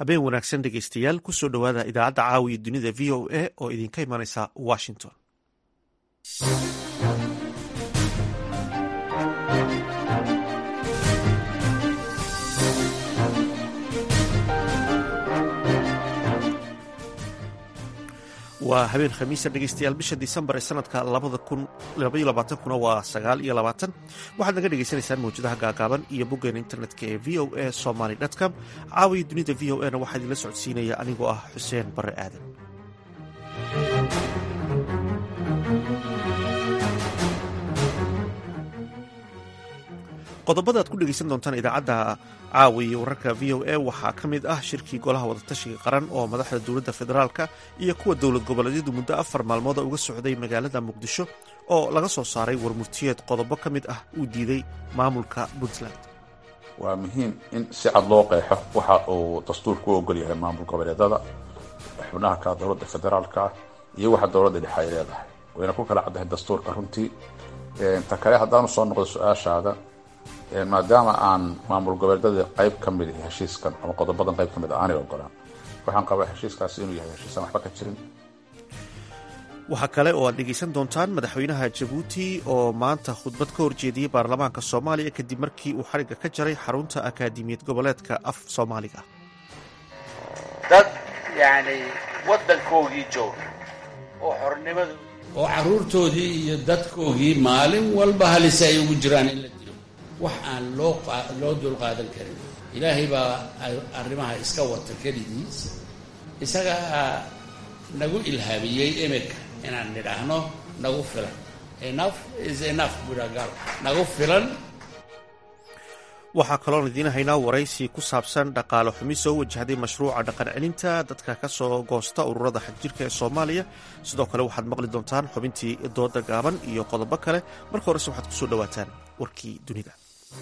habeen wanaagsan dhegeystayaal kusoo dhowaada idaacadda caawiya dunida v o a oo idinka imanaysa washington waa habeen khamiisa dhegeystayaal bisha disembar ee sanadka kuna waa sagaal iyo labaatan waxaad naga dhegeysanaysaan mawjadaha gaagaaban iyo boggeena internetka ee v o a somaly com caawiya dunida v o a na waxaa idinla socodsiinaya anigoo ah xuseen bare aadan qodobada aad ku dhegeysan doontaan idaacadda caawiya wararka v o a waxaa ka mid ah shirkii golaha wadatashiga qaran oo madaxda dowladda federaalka iyo kuwa dowlad goboleedyadu muddo afar maalmooda uga socday magaalada muqdisho oo laga soo saaray warmurtiyeed qodobo ka mid ah uu diiday maamulka puntland waa muhiim in si cad loo qeexo waxa uu dastuurku u ogol yahay maamul goboleedada xubnaha ka dowladda federaalka iyo waxa dowladda dhexe ay leedahay wayna ku kala caddahay dastuurka runtii ta kale haddaanu soo noqdo su-aashaada maadaama aan maamul goboleedada qayb ka mid heshiiskan ama qodobadan qayb ka mid aanay ogolaan waxaan qabaa heshiiskaasi inuu yahay heshiisaan waxba ka jirin waxaa kale oo aad dhegeysan doontaan madaxweynaha jabuuti oo maanta khudbad ka horjeediyey baarlamaanka soomaaliya kadib markii uu xarigga ka jaray xarunta akaadimiyad goboleedka af soomaaliga dad yani wadankoogii jooga oo xornimadu oo caruurtoodii iyo dadkoogii maalin walba halise ay ugu jiraan in la dilo wax aan loo loo dulqaadan karin ilaahay baa arrimaha iska wata keligiis isagaa nagu ilhaamiyey imika inaan nidhaahno nagu filan enough is enough budagal nagu filan waxaa kaloon idiin haynaa waraysi ku saabsan dhaqaale xumi soo wajahday mashruuca dhaqan celinta dadka ka soo goosta ururada xagjirka ee soomaaliya sidoo kale waxaad maqli doontaan xubintii dooda gaaban iyo qodobo kale marka horese waxaad kusoo dhowaataan warkii dunida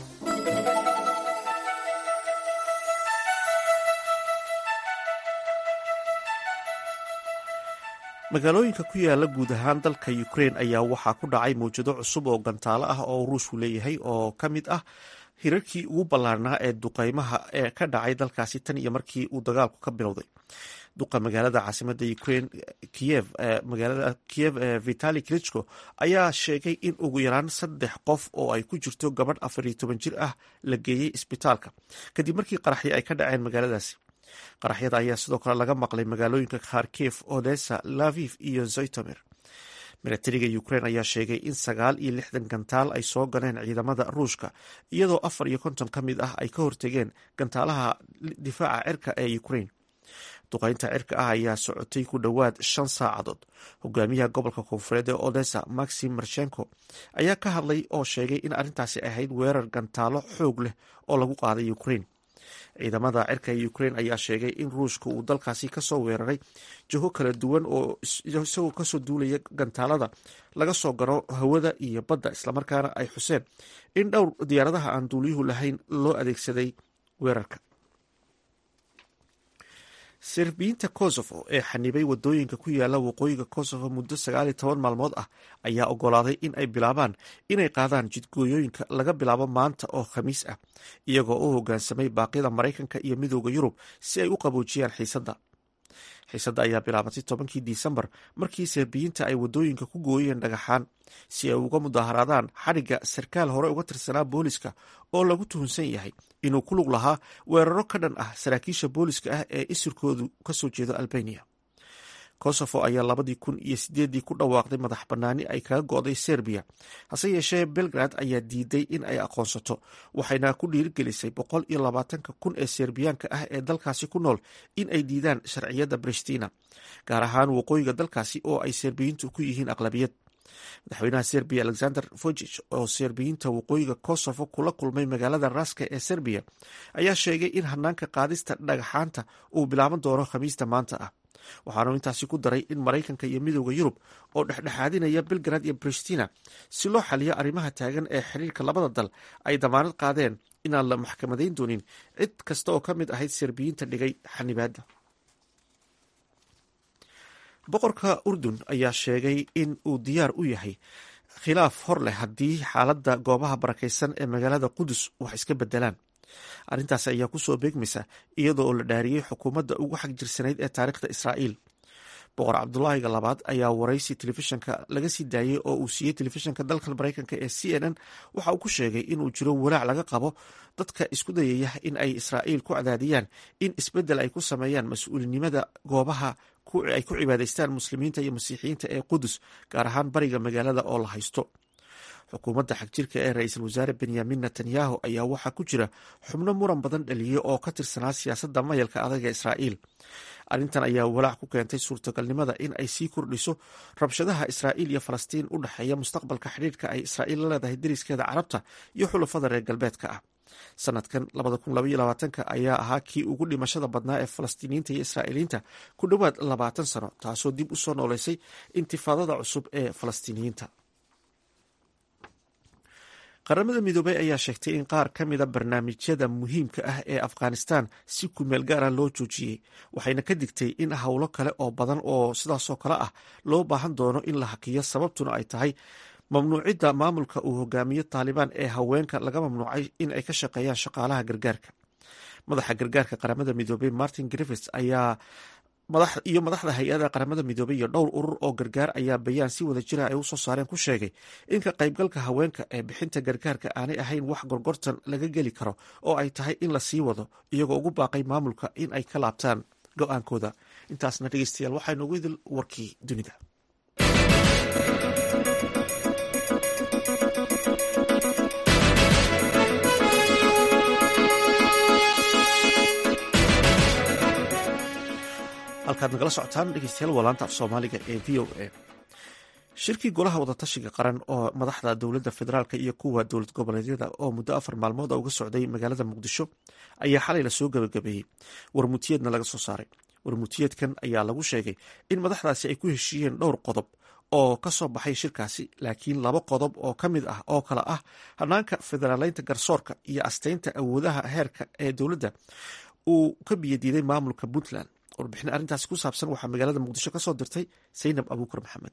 magaalooyinka ku yaala guud ahaan dalka ukrain ayaa waxaa ku dhacay mawjado cusub oo gantaalo ah oo ruushku leeyahay oo ka mid ah hirarkii ugu ballaarnaa ee duqeymaha ee ka dhacay dalkaasi tan iyo markii uu dagaalku ka bilowday duqa magaalada caasimada ukrain kiyev magaalada kiyev vitali klitschko ayaa sheegay in ugu yaraan saddex qof oo ay ku jirto gabadh afar iyo toban jir ah la geeyey isbitaalka kadib markii qaraxyo ay ka dhaceen magaaladaasi qaraxyada ayaa sidoo kale laga maqlay magaalooyinka kharkif odessa laviv iyo zoytomir milatariga ukrain ayaa sheegay in sagaal iyo lixdan gantaal ay soo galeen ciidamada ruushka iyadoo afar iyo konton ka mid ah ay ka hortegeen gantaalaha difaaca cirka ee ukrain duqeynta cirka ah ayaa socotay ku dhowaad shan saacadood hogaamiyaha gobolka koonfureed ee odessa maxim marshenko ayaa ka hadlay oo sheegay in arrintaasi ahayd weerar gantaalo xoog leh oo lagu qaaday ukrain ciidamada cirka ee ukrain ayaa sheegay in ruushka uu dalkaasi kasoo weeraray jiho kala duwan oo isagoo kasoo duulaya gantaalada laga soo garo hawada iyo badda islamarkaana ay xuseen in dhowr diyaaradaha aan duuliyuhu lahayn loo adeegsaday weerarka serbiyiinta kosovo ee xanibay wadooyinka ku yaala waqooyiga kosovo muddo sagaaliyo toban maalmood ah ayaa ogolaaday in ay bilaabaan inay qaadaan jidgooyooyinka laga bilaabo maanta oo khamiis ah iyagoo u hogaansamay baaqyada maraykanka iyo midooda yurub si ay u qaboojiyaan xiisadda xiisadda ayaa bilaabatay tobankii disembar markii serbiyiinta ay wadooyinka ku gooyeen dhagaxaan si ay uga mudaharaadaan xadhigga sarkaal hore uga tirsanaa booliska oo lagu tuhunsan yahay inuu ku lug lahaa weeraro ka dhan ah saraakiisha booliska ah ee isirkoodu kasoo jeedo albania kosovo ayaa labadii kun iyo sideedii ku dhawaaqday madax bannaani ay kaga go'day serbiya hase yeeshee belgrad ayaa diiday in ay aqoonsato waxayna ku dhiirigelisay boqol iyo labaatanka kun ee serbiyaanka ah ee dalkaasi ku nool in ay diidaan sharciyadda bristina gaar ahaan waqooyiga dalkaasi oo ay serbiyiintu ku yihiin aqlabiyad madaxweynaha serbiya alexander vojich oo serbiyiinta waqooyiga kosovo kula kulmay magaalada raska ee serbiya ayaa sheegay in hanaanka qaadista dhagaxaanta uu bilaaban doono khamiista maanta ah waxaanu intaasi ku daray in maraykanka iyo midooda yurub oo dhexdhexaadinaya belgrad iyo bristina si loo xaliyo arrimaha taagan ee xiriirka labada dal ay damaanad qaadeen inaan la maxkamadayn doonin cid kasta oo ka mid ahayd serbiyiinta dhigay xanibaadda boqorka urdun ayaa sheegay in uu diyaar u yahay khilaaf hor leh haddii xaaladda goobaha barakaysan ee magaalada qudus wax iska bedelaan arrintaasi ayaa kusoo beegmaysa iyadoo oo la dhaariyey xukuumadda ugu xag jirsanayd ee taariikhda israa'iil boqor cabdulaahiga labaad ayaa waraysi telefishanka laga sii daayey oo uu siiyey telefishanka dalka mareykanka ee c n n waxa uu ku sheegay inuu jiro walaac laga qabo dadka isku dayaya in ay israa'iil ku cadaadiyaan in isbeddel ay ku sameeyaan mas-uulinimada goobaha ay ku cibaadaystaan muslimiinta iyo masiixiyiinta ee qudus gaar ahaan bariga magaalada oo la haysto xukuumadda xagjirka ee ra-iisul wasaare benyamin netanyahu ayaa waxaa ku jira xubno muran badan dhaliyey oo ka tirsanaa siyaasadda mayalka adag ee israa'iil arrintan ayaa walaac ku keentay suurtagalnimada in ay sii kordhiso rabshadaha israa'iil iyo falastiin u dhexeeya mustaqbalka xidhiirka ay israa'iil la leedahay deriskeeda carabta iyo xulafada reer galbeedka ah sanadkan ayaa ahaa kii ugu dhimashada badnaa ee falastiiniyiinta iyo israa'iiliyiinta ku dhowaad labaatan sano taasoo dib u soo nooleysay intifaadada cusub ee falastiiniyiinta qaramada midoobey ayaa sheegtay in qaar ka mida barnaamijyada muhiimka ah ee afghanistan si kumeel gaara loo joojiyey waxayna ka digtay in howlo kale oo badan oo sidaasoo kale ah loo baahan doono in la hakiyo sababtuna ay tahay mamnuucidda maamulka uu hogaamiyo taalibaan ee haweenka laga mamnuucay in ay ka shaqeeyaan shaqaalaha gargaarka madaxa gargaarka qaramada midoobey martin griffits ayaa iyo madaxda hay-ada qaramada midoobey iyo dhowr urur oo gargaar ayaa bayaan si wada jira ay usoo saareen ku sheegay in ka qaybgalka haweenka ee bixinta gargaarka aanay ahayn wax gorgortan laga geli karo oo ay tahay in la sii wado iyagoo ugu baaqay maamulka in ay ka laabtaan go-aankooda intaasna dhegeystayaal waxaa noogu idil warkii dunida halkaad nagala socotaan dhegeystayaal waa laanta af soomaaliga ee v o a shirkii golaha wadatashiga qaran oo madaxda dowladda federaalk iyo kuwa dowlad goboleedyada oo muddo afar maalmood uga socday magaalada muqdisho ayaa xalay lasoo gabagabeeyey warmutiyeedna laga soo saaray warmutiyeedkan ayaa lagu sheegay in madaxdaasi ay ku heshiiyeen dhowr qodob oo ka soo baxay shirkaasi laakiin laba qodob oo ka mid ah oo kale ah hanaanka federaaleynta garsoorka iyo asteynta awoodaha heerka ee dowladda uu ka biyadiiday maamulka puntland warbixin arrintaasi ku saabsan waxaa magaalada muqdisho ka soo dirtay saynab abuukar maxamed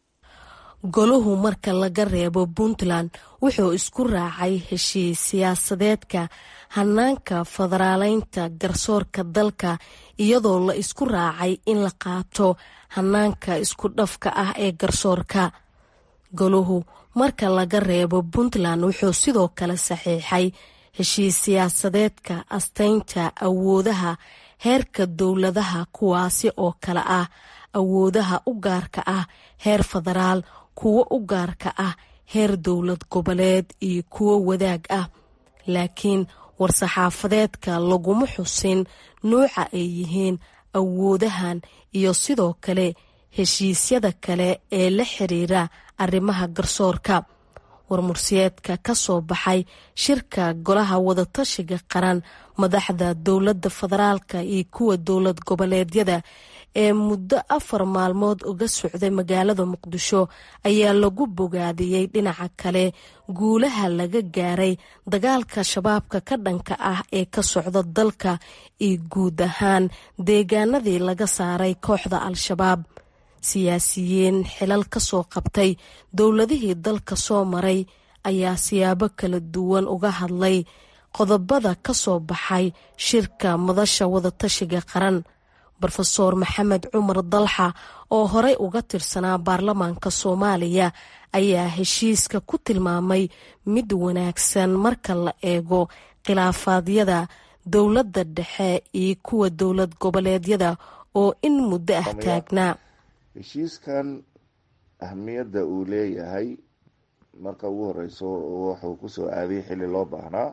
goluhu marka laga reebo puntland wuxuu isku raacay heshiis siyaasadeedka hanaanka federaaleynta garsoorka dalka iyadoo la isku raacay in la qaato hanaanka isku dhafka ah ee garsoorka goluhu marka laga reebo puntland wuxuu sidoo kale saxiixay heshiis siyaasadeedka asteynta awoodaha heerka dowladaha kuwaasi oo kale ah awoodaha u gaarka ah heer federaal kuwo u gaarka ah heer dowlad goboleed iyo kuwo wadaag ah laakiin war-saxaafadeedka laguma xusin nuuca ay yihiin awoodahan iyo sidoo kale heshiisyada kale ee la xiriira arrimaha garsoorka warmursiyeedka ka soo baxay shirka golaha wadatashiga qaran madaxda dowladda federaalka iyo kuwa dowlad goboleedyada ee muddo afar maalmood uga socday magaalada muqdisho ayaa lagu bogaadiyey dhinaca kale guulaha laga gaaray dagaalka shabaabka ka dhanka ah ee ka socda dalka iyo guud ahaan deegaanadii laga saaray kooxda al-shabaab siyaasiyiin xilal ka soo qabtay dowladihii dalka soo maray ayaa siyaabo kala duwan uga hadlay qodobada ka soo baxay shirka madasha wadatashiga qaran rofeor maxamed cumar dalxa oo horey uga tirsanaa baarlamaanka soomaaliya ayaa heshiiska ku tilmaamay mid wanaagsan marka la eego khilaafaadyada dowladda dhexe iyo kuwa dowlad goboleedyada oo in muddo ah taagnaa heshiiskan ahmiyadda uu leeyahay marka ugu horeyso wuxuu kusoo aadiyay xilli loo baahnaa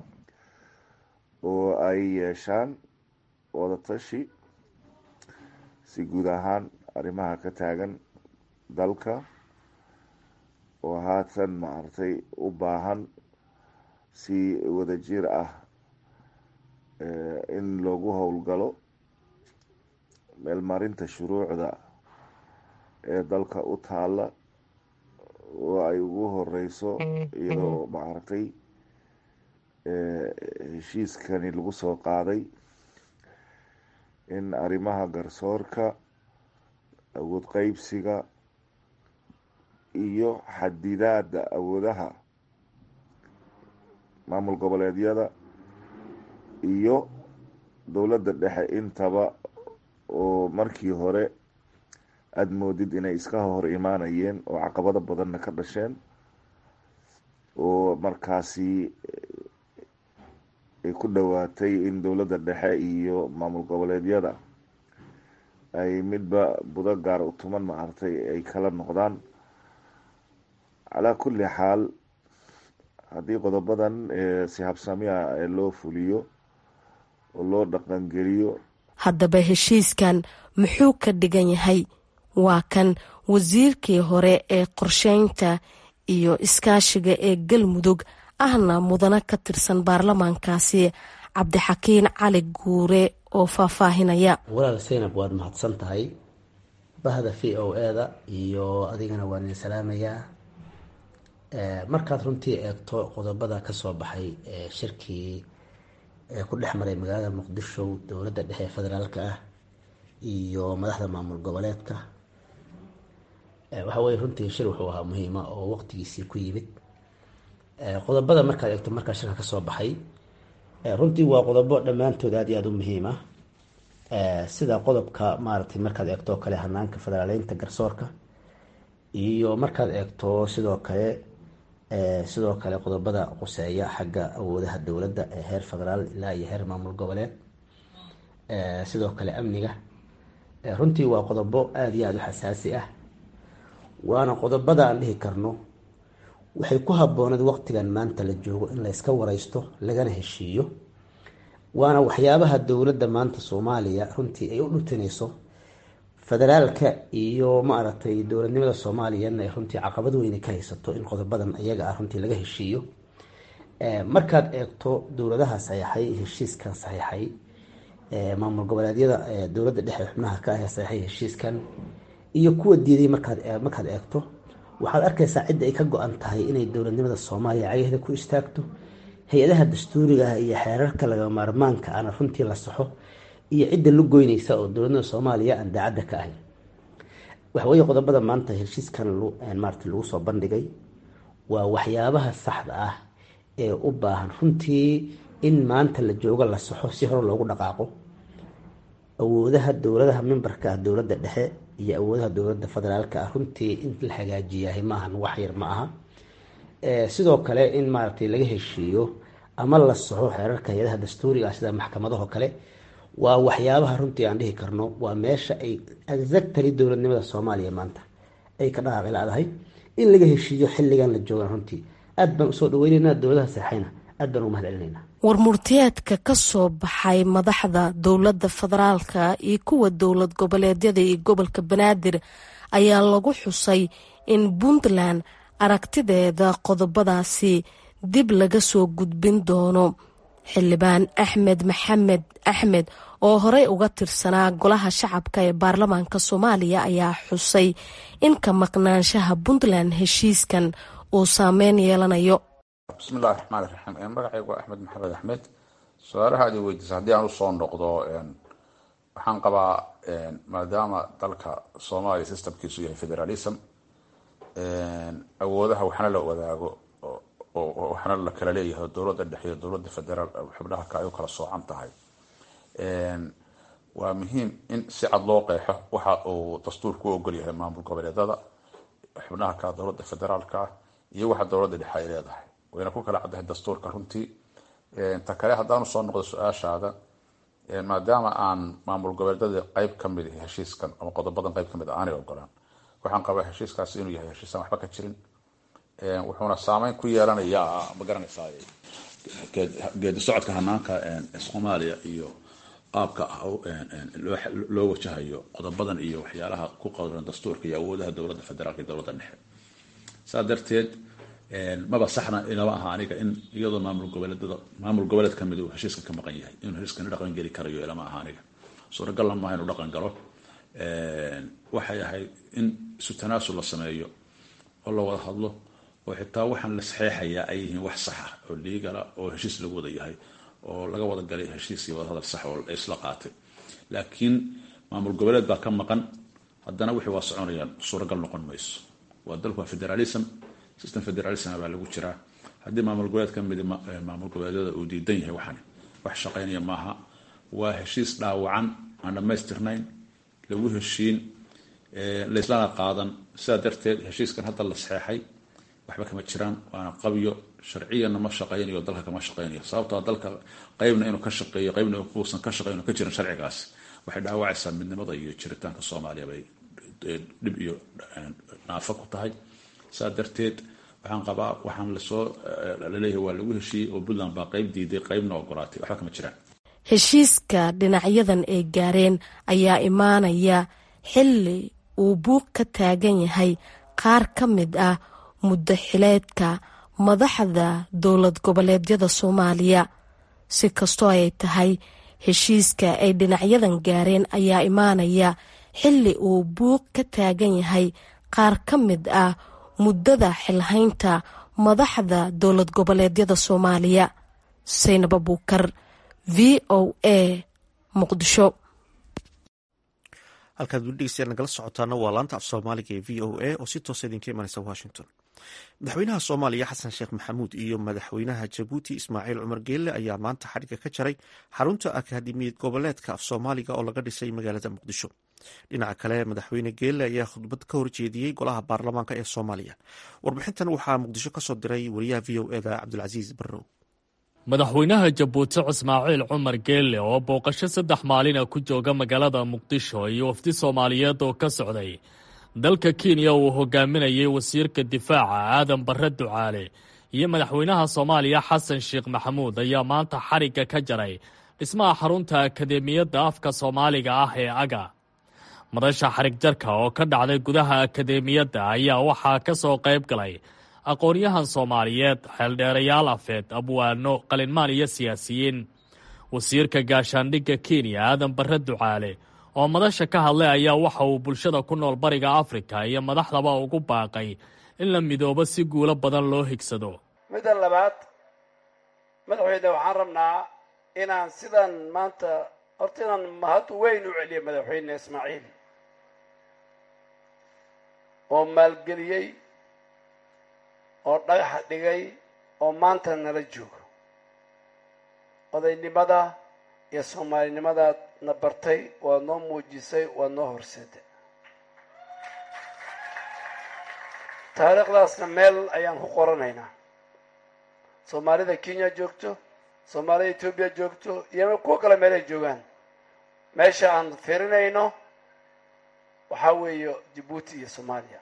oo ay yeeshaan wadatashi si guud ahaan arrimaha ka taagan dalka oo haatan maaragtay u baahan si wadajir ah in loogu howlgalo meelmarinta shuruucda ee dalka u taala oo ay ugu horeyso iyadoo maaragtay heshiiskani lagu soo qaaday in arrimaha garsoorka awood qeybsiga iyo xadidaada awoodaha maamul goboleedyada iyo dowladda dhexe intaba oo markii hore aada moodid inay iska hor imaanayeen oo caqabado badanna ka dhasheen oo markaasi ay ku dhowaatay in dowladda dhexe iyo maamul goboleedyada ay midba budo gaar u tuman maartay ay kala noqdaan calaa kulli xaal haddii qodobadan si habsamiya loo fuliyo oo loo dhaqangeliyo haddaba heshiiskan muxuu ka dhigan yahay waa kan wasiirkii hore ee qorsheynta iyo iskaashiga ee galmudug ahna mudano ka tirsan baarlamaankaasi cabdixakiin cali guure oo faahfaahinaya walaal saynab waad mahadsan tahay bahda v o eda iyo adigana waan idin salaamayaa markaad runtii eegto qodobada kasoo baxay shirkii ku dhex maray magaalada muqdisho dowladda dhexe ee federaalka ah iyo madaxda maamul goboleedka waxa weye runtii shir wuxuu ahaa muhiima oo waqtigiisii ku yimid qodobada markaad eegto markaa shirka kasoo baxay runtii waa qodobo dhammaantood aad iyo aada u muhiim ah sida qodobka maaragtay markaad eegto kale hanaanka federaaleynta garsoorka iyo markaad eegto sidoo kale sidoo kale qodobada quseeya xagga awoodaha dowladda ee heer federaal ilaa iyo heer maamul goboleed sidoo kale amniga runtii waa qodobo aada iyo aada u xasaasi ah waana qodobada aan dhihi karno waxay ku habbooneed waqtigan maanta la joogo in la yska wareysto lagana heshiiyo waana waxyaabaha dowladda maanta soomaaliya runtii ay u dhutinayso federaalka iyo maaragtay dowladnimada soomaaliyana ay runtii caqabad weyne ka haysato in qodobadan iyaga ah runtii laga heshiiyo markaad eegto dowladaha saxeixay heshiiskan saxeixay maamul goboleedyada dowladda dhexe xubnaha ka ah ee saxeixay heshiiskan iyo kuwa diiday markaad markaad eegto waxaad arkaysaa cidda ay ka go-an tahay inay dowladnimada soomaaliya cagaheeda ku istaagto hay-adaha dastuuriga ah iyo xeerarka laga maarmaanka ana runtii la saxo iyo cidda la goynaysa oo dowladnimada soomaaliya aan daacadda ka ahayn waxaweye qodobada maanta heshiiskan maarata lagu soo bandhigay waa waxyaabaha saxda ah ee u baahan runtii in maanta la joogo la saxo si hore loogu dhaqaaqo awoodaha dowladaha mimbarka ah dowladda dhexe iyo awoodaha dowladda federaalka ah runtii in la hagaajiyahay maahan wax yar ma aha sidoo kale in maaragtay laga heshiiyo ama la saxo xeerarka hay-adaha dastuuriga ah sida maxkamadaho kale waa waxyaabaha runtii aan dhihi karno waa meesha ay exactary dowladnimada soomaaliya maanta ay ka dhaqaaqi la-dahay in laga heshiiyo xilligan la joogaan runtii aad baan usoo dhaweyneynaa dowladaha seexayna aad baan ugu mahad celinayna warmurtiyeedka ka soo baxay madaxda dowladda federaalka iyo kuwa dowlad goboleedyada iyo gobolka banaadir ayaa lagu xusay in puntland aragtideeda qodobadaasi dib laga soo gudbin doono xildhibaan axmed maxamed axmed oo horey uga tirsanaa golaha shacabka ee baarlamaanka soomaaliya ayaa xusay in ka maqnaanshaha puntland heshiiskan uu saameyn yeelanayo bismi illahi raxmaan iraxiim magacaygu waa axmed maxamed axmed su-aalaha ad i weydiisa haddii aan usoo noqdo waxaan qabaa maadaama dalka soomaaliya systemkiisu yahay federalism awoodaha waxna la wadaago oo waxna la kala leeyahay dowladda dhexe iyo dowladda federaal xubnaha ka ay u kala soocan tahay waa muhiim in si cad loo qeexo waxa uu dastuurku u ogol yahay maamul goboleedada xubnaha ka dowladda federaalka ah iyo waxa dowladda dhexe ay leedahay wayna ku kala caddahay dastuurka runtii ta kale haddaanu soo noqdo su-aashaada maadaama aan maamul goboleedada qeyb kamid heshiiskan ama qodobadan qeyb kamid aanay ogolaan waxaan qabaa heshiiskaasi inuu yahay heshiisaan waxba ka jirin wuxuuna saameyn ku yeelanayaa ma garanaysaa geedi socodka hanaanka soomaaliya iyo qaabka loo wajahayo qodobadan iyo waxyaalaha ku qowran dastuurka iyo awoodaha dowladda federaalka iyo dowladda dhexe saa darteed maba saxna inama aha aniga in iyadoo maamul goboleedada maamul goboleed kamid uu heshiiska ka maqan yahay inuu heshiiskani dhaqan geli karayo ilama aha aniga suuragalna maaha inuu dhaqan galo waxay ahayd in isu tanaasul la sameeyo oo la wada hadlo oo xitaa waxaan la saxeexayaa ay yihiin wax saxa oo liigala oo heshiis lagu wada yahay oo laga wada galay heshiis iyo wadahadal sax oo isla qaatay laakiin maamul goboleed baa ka maqan haddana wixii waa soconayaan suuragal noqon mayso waa dalku waa federalism system federalism baa lagu jiraa haddii maamul goboleed ka mid maamul goboleedyada uu diidan yahay waxani wax shaqaynaya maaha waa heshiis dhaawacan aan dhammaystirnayn lagu heshiin laislana qaadan sidaa darteed heshiiskan hadda la saxeexay waxba kama jiraan waana qabyo sharciyana ma shaqaynayo dalka kama shaqaynayo sababtoo dalka qeybna inuu ka shaqeeyo qeybna uusan ka shaqeyn ka jirin sharcigaas waxay dhaawacaysaa midnimada iyo jiritaanka soomaaliya bay dhib iyo naafo ku tahay saa darteed waxaan qabaa waxaan lasoo laleeyahay waa lagu heshiiyey oo puntland baa qeyb diiday qeybna ogolaatay waxba kama jiraan heshiiska dhinacyadan ay gaareen ayaa imaanaya xilli uu buuq ka taagan yahay qaar ka mid ah muddo xileedka madaxda dowlad goboleedyada soomaaliya si kastoo ay tahay heshiiska ay dhinacyadan gaareen ayaa imaanaya xilli uu buuq ka taagan yahay qaar ka mid ah muddada xilhaynta madaxda dowlad goboleedyada soomaaliya saynab abuukar v o a muqdisho halkaad weli dhegeystayaal nagala socotaana waa laanta af soomaaliga ee v o a oo si toosa idinka imanaysa washington madaxweynaha soomaaliya xasan sheekh maxamuud iyo madaxweynaha jabuuti ismaaciil cumar geelle ayaa maanta xadhigga ka jaray xarunta akaademiyad goboleedka af soomaaliga oo laga dhisay magaalada muqdisho dhinaca kale madaxweyne geelle ayaa khudbad ka horjeediyey golaha baarlamaanka ee soomaaliya warbixintan waxaa muqdisho kasoo diray wariyaha v o eda cabdulcasiis barrow madaxweynaha jabuuti ismaaciil cumar geelle oo booqasho saddex maalina ku jooga magaalada muqdisho iyo wafdi soomaaliyeed oo ka socday dalka kenya uu hogaaminayay wasiirka difaaca aadan barre ducaale iyo madaxweynaha soomaaliya xasan sheekh maxamuud ayaa maanta xarigga ka jaray dhismaha xarunta akadeemiyadda afka soomaaliga ah ee aga madasha xarig jarka oo ka dhacday gudaha akadeemiyadda ayaa waxaa ka soo qayb galay aqoon-yahan soomaaliyeed xeeldheerayaal afeed abwaano qalinmaan iyo siyaasiyiin wasiirka gaashaandhigga kenya aadan barre ducaale oo madasha ka hadlay ayaa waxa uu bulshada ku nool bariga afrika iyo madaxdaba ugu baaqay in la midoobo si guulo badan loo higsado midda labaad madaxweyne waxaan rabnaa inaan sidan maanta horta inaan mahad weyn u celiyo madaxweyne ismaaciil oo maalgeliyey oo dhagaxa dhigay oo maanta nala joogo odaynimada iyo soomaalinimadaad na bartay waad noo muujisay waad noo horseeday taariikhdaasna meel ayaan ku qoranaynaa soomaalida kenya joogto soomaalida etoobiya joogto iyo kuwa kale meel ay joogaan meesha aan firinayno waxaa weeye jabuuti iyo soomaaliya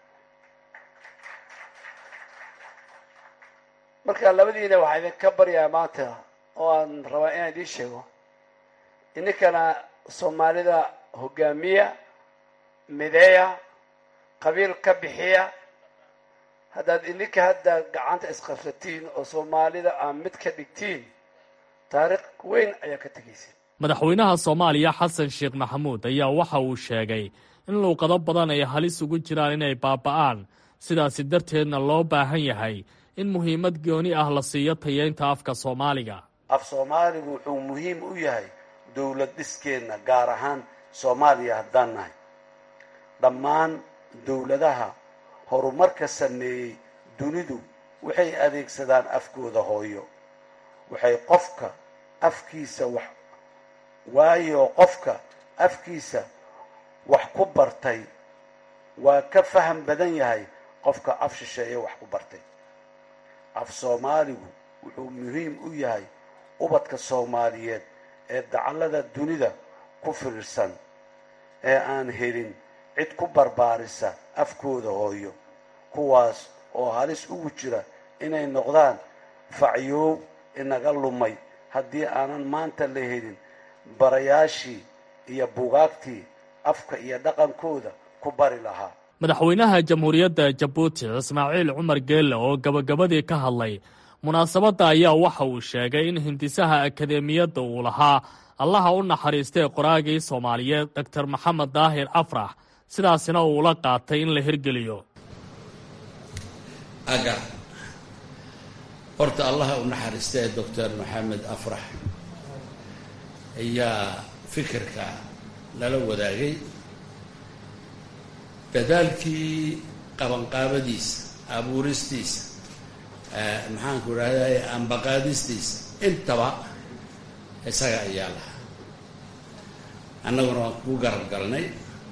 marka labadiina waxaa idinka baryaa maanta oo aan rabaa inaan idiin sheego ininkana soomaalida hogaamiya mideeya qabiil ka bixiya haddaad ininka hadda gacanta isqabsatiin oo soomaalida aan mid ka dhigtiin taariikh weyn ayaa ka tegaysa madaxweynaha soomaaliya xasan sheekh maxamuud ayaa waxa uu sheegay in luuqado badan ay halis ugu jiraan inay baaba'aan sidaasi darteedna loo baahan yahay in muhiimad gooni ah la siiyo tayeynta afka soomaaliga af soomaaligu wuxuu muhiim u yahay dowlad dhiskeenna gaar ahaan soomaaliya haddaan nahay dhammaan dowladaha horumarka sameeyey dunidu waxay adeegsadaan afkooda hooyo waxay qofka afkiisa wax waayo qofka afkiisa wax ku bartay waa ka faham badan yahay qofka af shisheeye wax ku bartay af soomaaligu wuxuu muhiim u yahay ubadka soomaaliyeed ee dacallada dunida ku firirsan ee aan helin cid ku barbaarisa afkooda hooyo kuwaas oo halis ugu jira inay noqdaan facyoow inaga lumay haddii aanan maanta la helin barayaashii iyo bugaagtii afka iyo dhaqankooda ku bari lahaa madaxweynaha jamhuuriyadda jabuuti ismaaciil cumar geelle oo gabagabadii ka hadlay munaasabadda ayaa waxa uu sheegay in hindisaha akadeemiyadda uu lahaa allaha u naxariistay qoraagii soomaaliyeed doctor maxamed daahir afrax sidaasina uu la qaatay in la hirgeliyo aga horta allaha u naxariistay doctor maxamed afrax ayaa fikirka lala wadaagay dadaalkii qabanqaabadiisa abuuristiisa maxaanku idhahday ambaqaadistiisa intaba isaga ayaa lahaa annaguna waan ku garab galnay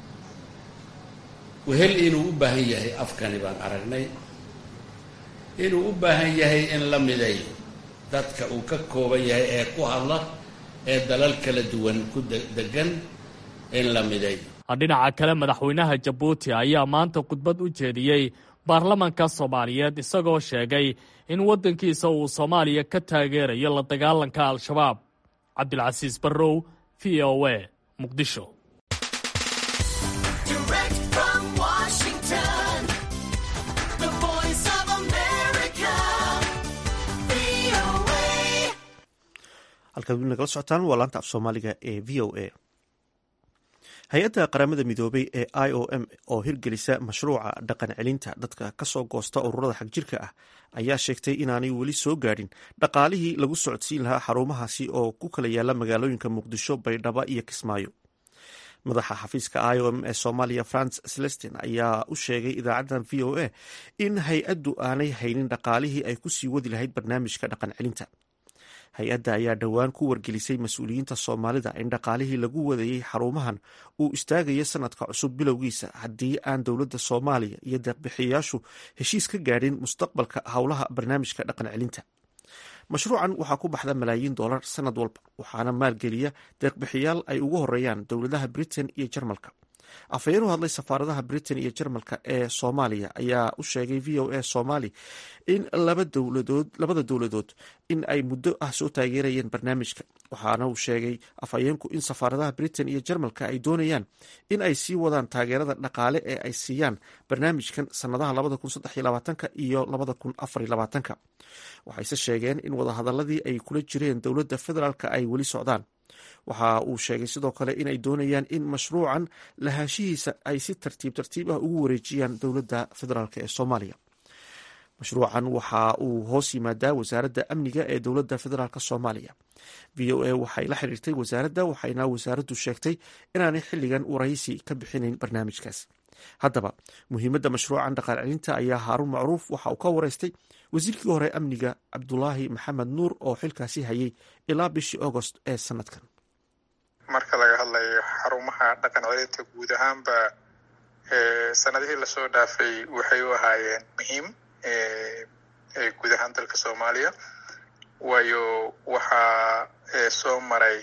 wehel inuu u baahan yahay afkani baan aragnay inuu u baahan yahay in la midayo dadka uu ka kooban yahay ee ku hadla ee dalal kala duwan ku degan in la midayo dhinaca kale madaxweynaha jabuuti ayaa maanta khudbad u jeediyey baarlamanka soomaaliyeed isagoo sheegay in waddankiisa uu soomaaliya ka taageerayo la dagaalanka al-shabaab cabdilcasiis barrow v o a muqdisho halkaad weli nagala socotaan waa laanta af soomaaliga ee v o a hay-adda qaramada midoobay ee i o m oo hirgelisa mashruuca dhaqan celinta dadka kasoo goosta ururada xagjirka ah ayaa sheegtay inaanay weli soo gaadhin dhaqaalihii lagu socodsiin lahaa xarumahaasi oo ku kala yaala magaalooyinka muqdisho baydhaba iyo kismaayo madaxa xafiiska i o m ee soomaaliya france celestin ayaa u sheegay idaacaddan v o a in hay-addu aanay haynin dhaqaalihii ay kusii wadi lahayd barnaamijka dhaqan celinta hay-adda ayaa dhowaan ku wargelisay mas-uuliyiinta soomaalida in dhaqaalihii lagu wadayey xarumahan uu istaagayo sanadka cusub bilowgiisa haddii aan dowladda soomaaliya iyo deeqbixiyayaashu heshiis ka gaadhin mustaqbalka howlaha barnaamijka dhaqan celinta mashruucan waxaa ku baxda malaayiin dollar sanad walba waxaana maalgeliya deeqbixiyaal ay ugu horeeyaan dowladaha britain iyo jarmalka afhayeen u hadlay safaaradaha britain iyo jarmalka ee soomaaliya ayaa u sheegay v o a somali in labada dowladood in ay muddo ah soo taageerayeen barnaamijka waxaana uu sheegay afhayeenku in safaaradaha britain iyo jarmalka ay doonayaan in ay sii wadaan taageerada dhaqaale ee ay siiyaan barnaamijkan sanadaha iyo waxayse sheegeen in wadahadaladii ay kula jireen dowladda federaalk ay weli socdaan waxa uu sheegay sidoo kale inay doonayaan in mashruucan lahaanshihiisa ay si tartiib tartiib ah ugu wareejiyaan dowladda federaalk ee soomaaliya mashruucan waxa uu hoos yimaadaa wasaaradda amniga ee dowladda federaalk soomaaliya v o a waxay la xiriirtay wasaaradda waxayna wasaaraddu sheegtay inaanay xilligan waraysi ka bixinayn barnaamijkaas haddaba muhiimadda mashruucan dhaqaal celinta ayaa haaruun macruuf waxa uu ka wareystay wasiirkii hore amniga cabdulaahi maxamed nuur oo xilkaasi hayay ilaa bishii agost ee sanadkan marka laga hadlayo xarumaha dhaqan celinta guud ahaanba sanadihii lasoo dhaafay waxay u ahaayeen muhiim guud ahaan dalka soomaaliya waayo waxaa soo maray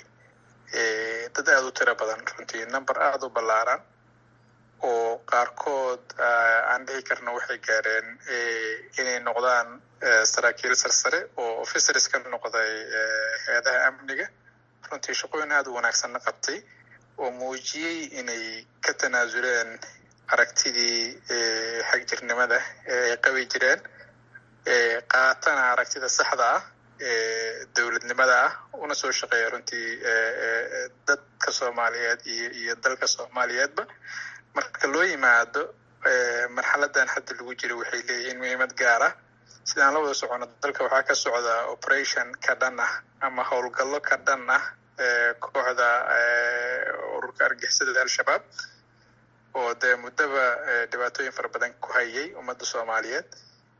dad aada u tiro badan runtii number aada u ballaaran oo qaarkood aan dhihi karno waxay gaareen inay noqdaan saraakiil sarsare oo officers ka noqday hay-adaha amniga runtii shaqooyin aada u wanaagsanna qabtay oo muujiyey inay ka tanaasuleen aragtidii xagjirnimada ee ay qabi jireen qaatana aragtida saxda ah ee dowladnimada ah una soo shaqeeya runtii dadka soomaaliyeed iyo iyo dalka soomaaliyeedba marka loo yimaado marxaladan hadda lagu jiro waxay leeyihiin muhiimad gaar ah sidaan la wada socono dalka waxaa ka socda operation ka dhan ah ama howlgallo ka dhan ah kooxda ururka argixisada al-shabaab oo dee muddaba dhibaatooyin fara badan ku hayay ummadda soomaaliyeed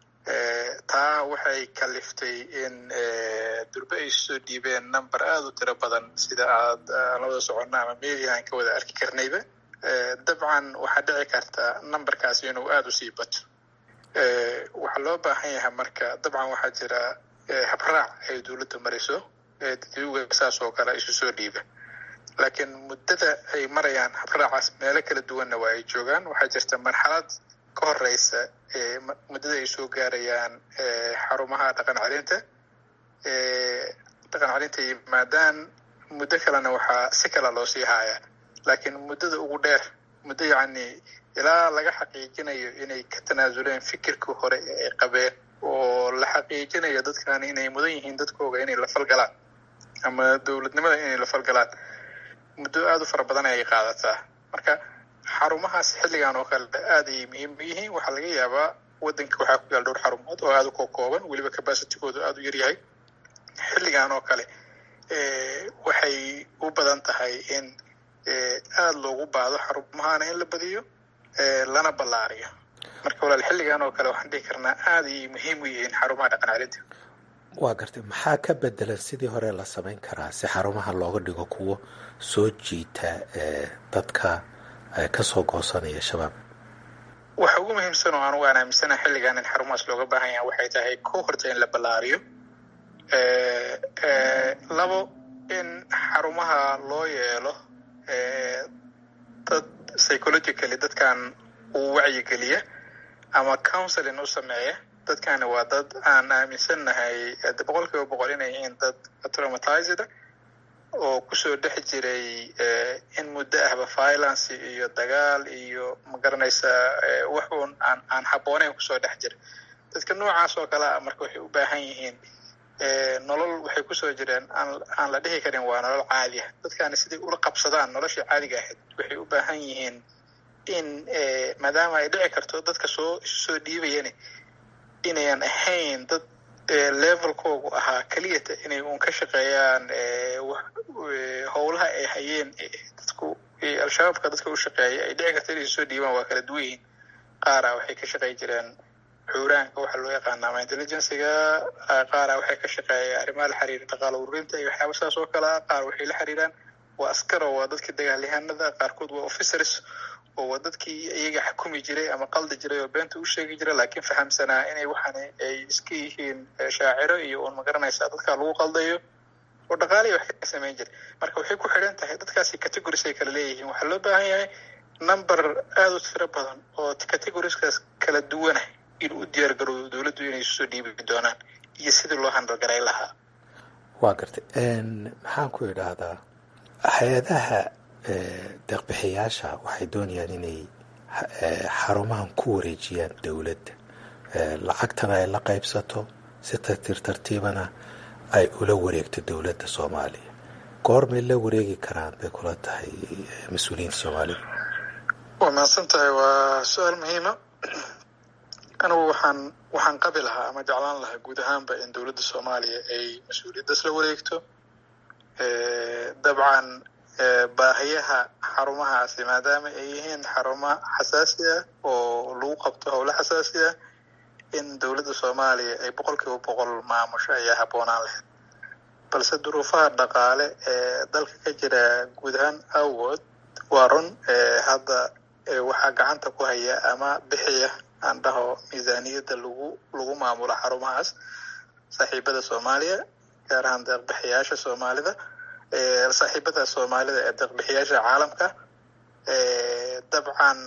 taa waxay kaliftay in durbe ay soo dhiibeen number aada u tiro badan sida aad la wada socono ama media aan ka wada arki karnayba dabcan waxaa dhici karta numberkaasi inuu aada u sii bato waxaa loo baahan yahay marka dabcan waxaa jira habraac ay dowladda mariso dadwga saas oo kale isu soo dhiiba laakiin muddada ay marayaan habraacaas meelo kala duwanna waa ay joogaan waxaa jirta marxalad ka horeysa muddada ay soo gaarayaan xarumaha dhaqan celinta dhaqan celinta yimaadaan muddo kalena waxaa si kala loo sii haaya laakiin muddada ugu dheer muddo yacni ilaa laga xaqiijinayo inay ka tanaasuleen fikirkii hore ee ay qabeen oo la xaqiijinayo dadkan inay mudan yihiin dadkooga inay la falgalaan ama dowladnimada inay la falgalaan muddo aada u fara badan ayay qaadataa marka xarumahaas xilligan oo kale aada ayay muhiim u yihiin waxaa laga yaabaa waddanka waxaa ku yaal dhowr xarumood oo aada u kookooban weliba capacitigoodu aada u yaryahay xilligan oo kale waxay u badan tahay in aada loogu baado xarumahana in la badiyo lana ballaariyo marka walaal xilligan oo kale waxaan dhihi karnaa aada ayay muhiim u yihiin xarumaha dhaqan celinta waa gartay maxaa ka bedelan sidii hore la samayn karaa si xarumaha looga dhigo kuwo soo jiita dadka kasoo goosanaya shabaab waxa ugu muhiimsan oo anugu aan aaminsanaha xilligan in xarumahaas looga baahan yaha waxay tahay ko horta in la ballaariyo labo in xarumaha loo yeelo dad psychologically dadkan uu wacyigeliya ama counseling u sameeya dadkani waa dad aan aaminsannahay boqol kiiba boqol inay yihiin dad traumatized oo kusoo dhex jiray in muddo ahba violence iyo dagaal iyo magaranaysa wax uun aan aan habbooneyn kusoo dhex jira dadka noocaas oo kale a marka waxay u baahan yihiin nolol waxay kusoo jireen aan aan la dhihi karin waa nolol caadi ah dadkani siday ula qabsadaan noloshii caadiga ahayd waxay u baahan yihiin in maadaama ay dhici karto dadka soo soo dhiibayani inayan ahayn dad levelkoogu ahaa keliyata inay uun ka shaqeeyaan howlaha ay hayeen dadku al-shabaabka dadka u shaqeeya ay dhici karto inay soo dhiibaan waa kala duwan yihiin qaara waxay ka shaqey jireen xuuraanka waxaa loo yaqaana ama intelligenciga qaara waxay ka shaqeeya arrimaha la xiriira dhaqaalo ururinta iyo waxyaaba saas oo kale ah qaar waxay la xiriiraan waa askaro waa dadkii dagaalyahanada qaarkood waa officers oo waa dadkii iyaga xukumi jiray ama qaldi jiray oo beenta u sheegi jiray laakiin fahamsanaa inay waxaan ay iska yihiin shaaciro iyo uun magaranaysaa dadkaa lagu qaldayo oo dhaqaaliya wax ka samayn jiray marka waxay ku xidhan tahay dadkaasi categories ay kala leeyihiin waxaa loo baahan yahay number aada u tiro badan oo categorieskaas kala duwanah inuu u diyaar garoodo dowladdu inay isu soo dhiibi doonaan iyo sidii loo handalgaray lahaa waa gartay maxaan ku idhaahdaa hay-adaha deeqbixiyaasha waxay doonayaan inay xarumahan ku wareejiyaan dowladda lacagtana ay la qaybsato si tartiib tartiibana ay ula wareegto dowladda soomaaliya goormay la wareegi karaan bay kula tahay mas-uuliyiinta soomaalida waa mahadsan tahay waa su-aal muhiima anigu waxaan waxaan qabi lahaa ama jeclaan lahaa guud ahaanba in dowladda soomaaliya ay mas-uuliyaddaas la wareegto dabcan baahiyaha xarumahaasi maadaama ay yihiin xarumo xasaasi ah oo lagu qabto howlo xasaasi ah in dowladda soomaaliya ay boqol kiiba boqol maamusho ayaa habboonaan lahayd balse duruufaha dhaqaale ee dalka ka jira guud ahaan awood waa run hadda waxaa gacanta ku haya ama bixiya aan dhaho miisaaniyadda lagu lagu maamulo xarumahaas saaxiibada soomaaliya gaar ahaan deeqbixiyaasha soomaalida saaxiibada soomaalida ee deeqbixiyaasha caalamka dabcan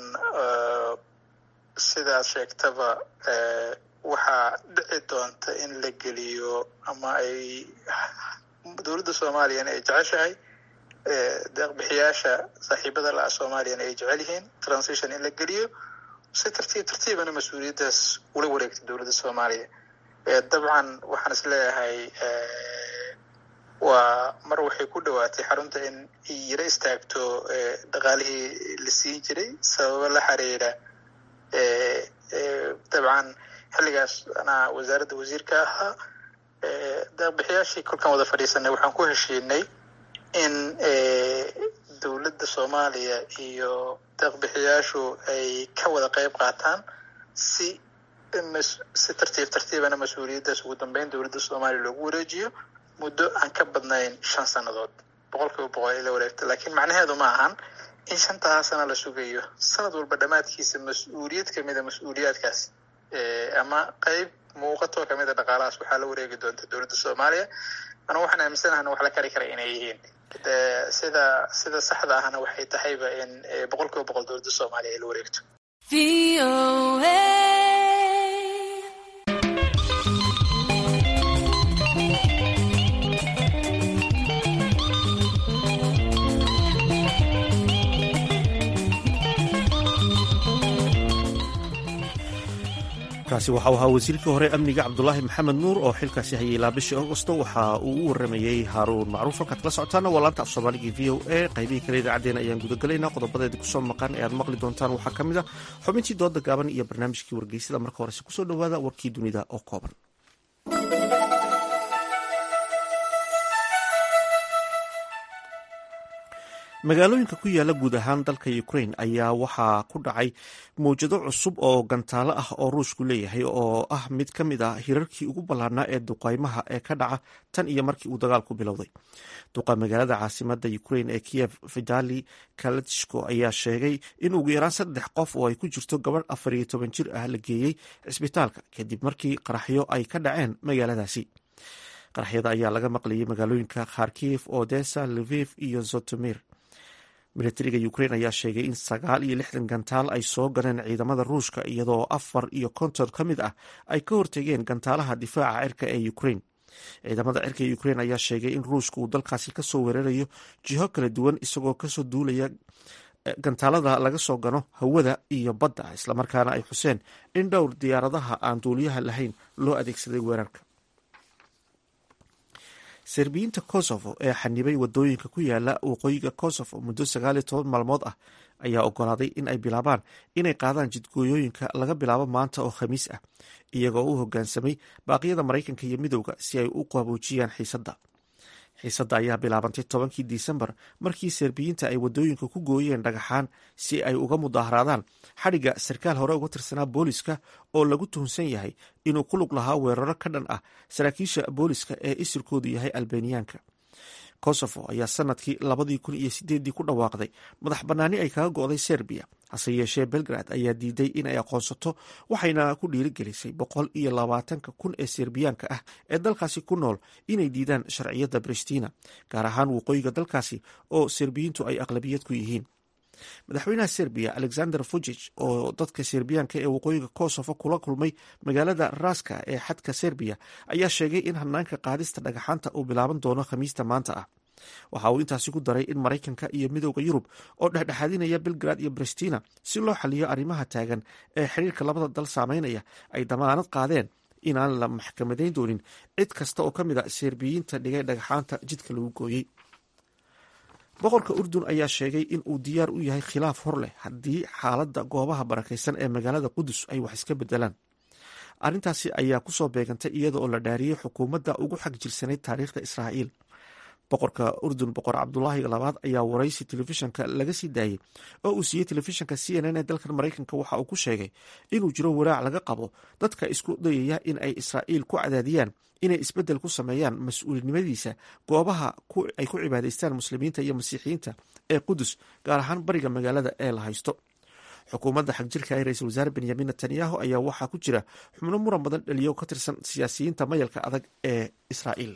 sidaad sheegtaba waxaa dhici doonta in la geliyo ama ay dowladda soomaaliyana ay jeceshahay deeqbixiyaasha saaxiibada la-a soomaaliyana ay jecel yihiin transition in la geliyo si tartiib tartiibana mas-uuliyaddaas ula wareegta dowladda soomaaliya dabcan waxaan is leeyahay waa mar waxay ku dhowaatay xarunta in yaro istaagto dhaqaalihii la siin jiray sababo la xiriira dabcan xilligaas anaa wasaaradda wasiirka ahaa deeqbixiyaashii kolkaan wada fadhiisanay waxaan ku heshiinay in dowladda soomaaliya iyo deeqbixiyaashu ay ka wada qeyb qaataan si si tartiib tartiibana mas-uuliyaddaas ugu dambeyn dowladda soomaaliya loogu wareejiyo muddo aan ka badnayn shan sannadood boqol kiiba boqol ay la wareegto laakiin macnaheedu ma ahan in shantaa sana la sugayo sanad walba dhammaadkiisa mas-uuliyad kamida mas-uuliyaadkaas ama qeyb muuqatoo kamida dhaqaalahaas waxaa la wareegi doonta dowladda soomaaliya anigu waxaan aaminsanahan wax la kari kara inay yihiin sida sida saxda ahna waxay tahayba in boqol kiiba boqol dowladda soomaaliya ay la wareegto kaasi waxau ahaa wasiirkii hore amniga cabdulaahi maxamed nuur oo xilkaasi hayay ilaa bishii augosto waxa uu u waramayey haaruun macruuf halkaad kala socotaana waa laanta af soomaaliga v o a qaybihii kale idaacaddeen ayaan gudagelaynaa qodobadeeda kusoo maqan ee aad maqli doontaan waxaa ka mid a xubintii dooda gaaban iyo barnaamijkii wargeysada marka horese kusoo dhowaada warkii dunida oo kooban magaalooyinka ku yaala guud ahaan dalka ukrain ayaa waxaa ku dhacay mawjado cusub oo gantaalo ah oo ruushku leeyahay oo ah mid ka mid a hirarkii ugu ballaarnaa ee duqaymaha ee ka dhaca tan iyo markii uu dagaalku bilowday duqa magaalada caasimada ukrain ee kiyev vitali kalatishko ayaa sheegay in ugu yaraan saddex qof oo ay ku jirto gabadh afar iyo toban jir ah la geeyey cisbitaalka kadib markii qaraxyo ay ka dhaceen magaaladaasi qaraxyada ayaa laga maqlayay magaalooyinka kharkiv odessa lviv iyo zotomir militariga ukrain ayaa sheegay in sagaal iyo lixdan gantaal ay soo galeen ciidamada ruushka iyadoo afar iyo konton ka mid ah ay ka hortegeen gantaalaha difaaca cirka ee ukrain ciidamada cirka ee ukrain ayaa sheegay in ruushka uu dalkaasi kasoo weerarayo jiho kala duwan isagoo kasoo duulaya gantaalada laga soo gano hawada iyo badda islamarkaana ay xuseen in dhowr diyaaradaha aan duuliyaha lahayn loo adeegsaday weerarka serbiyiinta kosovo ee xanibay wadooyinka ku yaala waqooyiga kosovo muddo sagaaliyo toban maalmood ah ayaa ogolaaday in ay bilaabaan inay qaadaan jidgooyooyinka laga bilaabo maanta oo khamiis ah iyagoo u hogaansamay baaqyada maraykanka iyo midowda si ay u qaboojiyaan xiisadda xiisadda ayaa bilaabantay tobankii disembar markii serbiyiinta ay wadooyinka ku gooyeen dhagaxaan si ay uga mudaharaadaan xadhigga sarkaal hore uga tirsanaa booliska oo lagu tuhunsan yahay inuu ku lug lahaa weeraro ka dhan ah saraakiisha booliska ee isirkoodu yahay albaniyaanka kosovo ayaa sanadkii labadii kun iyo sideedii ku dhawaaqday madax bannaani ay kaga go'day serbiya hase yeeshee belgrad ayaa diiday in ay aqoonsato waxayna ku dhiirigelisay boqol iyo labaatanka kun ee serbiyaanka ah ee dalkaasi ku nool inay diidaan sharciyadda bristina gaar ahaan waqooyiga dalkaasi oo serbiyiintu ay aqlabiyad ku yihiin madaxweynaha serbiya alexander vujic oo dadka serbiyaanka ee waqooyiga kosovo kula kulmay magaalada raska ee xadka serbiya ayaa sheegay in hanaanka qaadista dhagaxaanta uu bilaaban doono khamiista maanta ah waxa uu intaasi ku daray in maraykanka iyo midowda yurub oo dhexdhexaadinaya belgrad iyo bristina si loo xaliyo arrimaha taagan ee xiriirka labada dal saameynaya ay damaanad qaadeen inaan la maxkamadayn doonin cid kasta oo ka mid a serbiyiinta dhigay dhagaxaanta jidka lagu gooyey boqorka urdun ayaa sheegay in uu diyaar u yahay khilaaf hor leh haddii xaaladda goobaha barakaysan ee magaalada qudus ay wax iska bedelaan arrintaasi ayaa kusoo beegantay iyada oo la dhaariyey xukuumadda ugu xag jirsanayd taariikhda israa'iil boqorka urdun boqor cabdulaahi labaad ayaa waraysi telefishanka laga sii daayey oo uu siiyey telefishanka c n n ee dalkan maraykanka waxa uu ku sheegay inuu jiro walaac laga qabo dadka isku dayaya in ay israa'iil ku cadaadiyaan inay isbeddel ku sameeyaan mas-uulinimadiisa goobaha ay ku cibaadaystaan muslimiinta iyo masiixiyiinta ee qudus gaar ahaan bariga magaalada ee la haysto xukuumadda xagjirka ee ra-iisul wasaare benyamin netanyahu ayaa waxaa ku jira xubno muran badan dhaliyo ka tirsan siyaasiyiinta mayalka adag ee israa'iil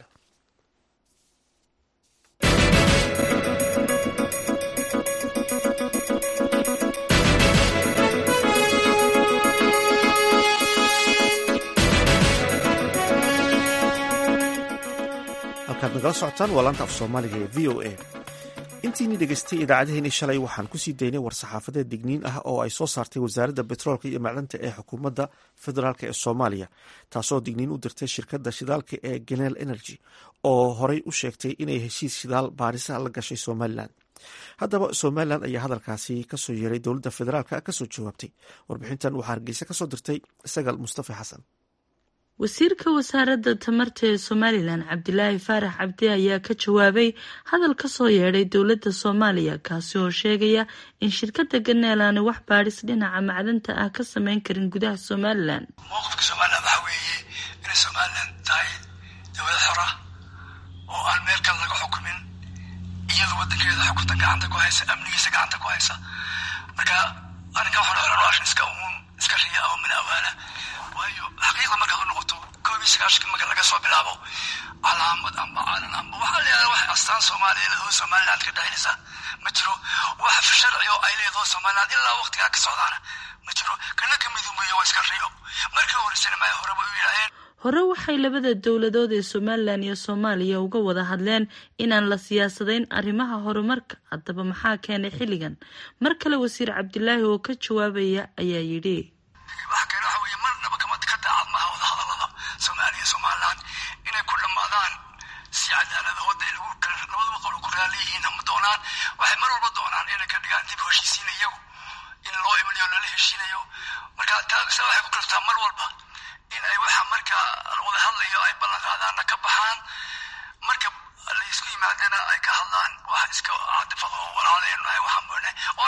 halkaad nagala socotaan waa laanta af soomaaliga ee v o a intiini dhegeystay idaacadeheeni shalay waxaan kusii daynay war-saxaafadeed digniin ah oo ay soo saartay wasaaradda betroolka iyo macdanta ee xukuumadda federaalk ee soomaaliya taasoo digniin u dirtay shirkadda shidaalka ee genel energy oo horey u sheegtay inay heshiis shidaal baarisa la gashay somalilan haddaba somalilan ayaa hadalkaasi kasoo yeeray dowladda federaalk kasoo jawaabtay warbixintan waxaa hargeysa kasoo dirtay sagal mustafa xasan wasiirka wasaaradda tamarta ee somalilan cabdilaahi faarax cabdi ayaa ka jawaabay hadal kasoo yeedhay dowladda soomaaliya kaasi oo sheegaya in shirkadda ganeel aanay wax baadhis dhinaca macdanta ah ka sameyn karin gudaha somalilan mowqifka somalilan waxaa weeye inay somalilan tahay dowlad xora oo aan meel kale laga xukumin iyadu wadankeeda xukunta gacanta ku haysa amnigiisa gacanta ku haysa marka arrinka waxaan iska uun iska riya oo min awaala waayo xaqiiqda markaad u noqoto koob iyo sagaashanka marka laga soo bilaabo calaamad amba calan amba waxaa leedahay wax astaan soomaaliya leedoo somaliland ka dhaxaynaysa ma jiro wax sharci oo ay leedoo somaliland ilaa waqtigaa ka socdaana ma jiro kana ka midumbeeyo waa iska riyo markii horeysana maa horeba u yidhaaheen hore waxay labada dowladood ee somalilan iyo soomaaliya uga wada hadleen inaan la siyaasadayn arrimaha horumarka haddaba maxaa keenay xilligan mar kale wasiir cabdilaahi oo ka jawaabaya ayaa yidhi waxa keena waxa weeye marnaba kama ka daacad maaha wada hadallada soomaaliya iyo somaliland inay ku dhammaadaan si cadaalada hooda lagu labadaba qolo ku raali yihiin ama doonaan waxay mar walba doonaan inay ka dhigaan dib heshiisiin iyagu in loo imanayo lala heshiinayo marka taasa waxay ku kalftaa mar walba in ay waxa marka wada hadlayo ay ballan qaadaanna ka baxaan marka la isku yimaadana ay ka hadlaan wax iska caadifad oo walaale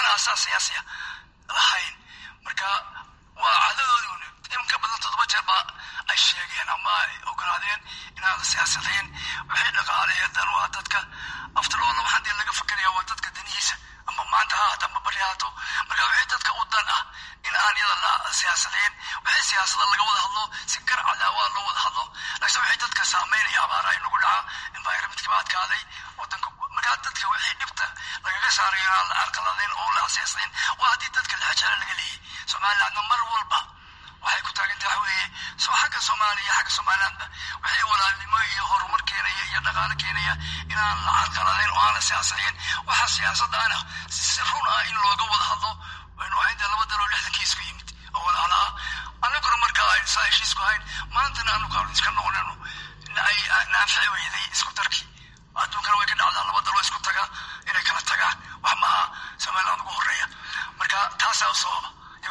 aan asaas siyaasiya lahayn marka waa cadadoodii in ka badan toddoba jeer baa ay sheegeen ama ay ogolaadeen inaan siyaasadayn wixii dhaqaaleeya dan waa dadka aftaloola waxaan dee laga fakeraya waa dadka danihiisa ama maanta ha haato ama bari haato marka wixii dadka u dan ah in aan yada la siyaasadayn wixii siyaasada laga wada hadlo si gar cadaawaa loo wada hadlo laakiin wixii dadka saameynaya abaara ay nagu dhaca environmentka baa adkaaday wadanka markaa dadka wixii dhibta lagaga saarayo inaan la carqaladayn oo la siyaasadayn waa haddii dadka lexjeclo laga leeyay somalilandna mar walba waxay ku taagan tahay weeye soo xagga soomaaliya xagga somalilandba wixii walaalnimo iyo horumar keenaya iyo dhaqaale keenaya inaan la carqaladayn oo aan la siyaasadayn waxa siyaasadda ana si run ah in looga wada hadlo waynu ahayn dee laba daloo lixdankii isku yimid oo walaala ah annaguna markaa aynu saa heshiisku ahayn maantana anu kaanu iska noqonayno ay naafici weyday isku darkii adduunkana way ka dhacdaa laba daloo isku taga inay kala tagaan wax maaha somaliland ugu horeeya marka taasaa u sababa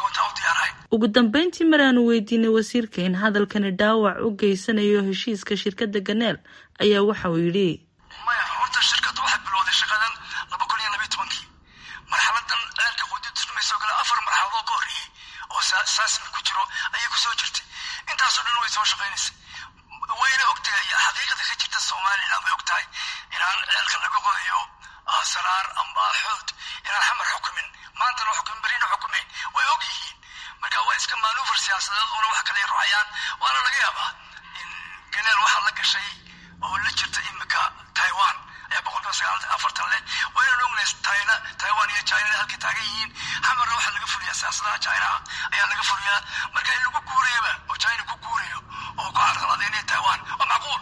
ugu dambeyntii mar aanu weydiinay wasiirka in hadalkani dhaawac u geysanayo heshiiska shirkadda ganeel ayaa waxa uu yidhi maya horta shirkaddu waxay bilowday shaqadan laba kun iyo labiyo tobankii marxaladan ceelka quudintusmayso kale afar marxaladoo ka horreeyey oo saasmi ku jiro ayay kusoo jirtay intaasoo dhan way soo shaqaynaysay wayna ogtahay xaqiiqada ka jirta somaliland way ogtahay inaan ceelka laga qodayo saraar amba xood inaan xamar xukumin maantana xukumin berina xukumayn way og yihiin marka waa iska maanuufar siyaasadeed una wax kale rucayaan waana laga yaabaa in ganeel waxaa la gashay oo la jirta imika taiwan ayaa boqolkiiba sagaalatan afartan leh waynan ognahay china taiwan iyo china halkay taagan yihiin xamarna waxaa laga fuliyaa siyaasadaha chinaha ayaa laga fuliyaa marka in lagu guurayaba oo china ku guurayo oo ku carqaladeynaya taiwan waa macquul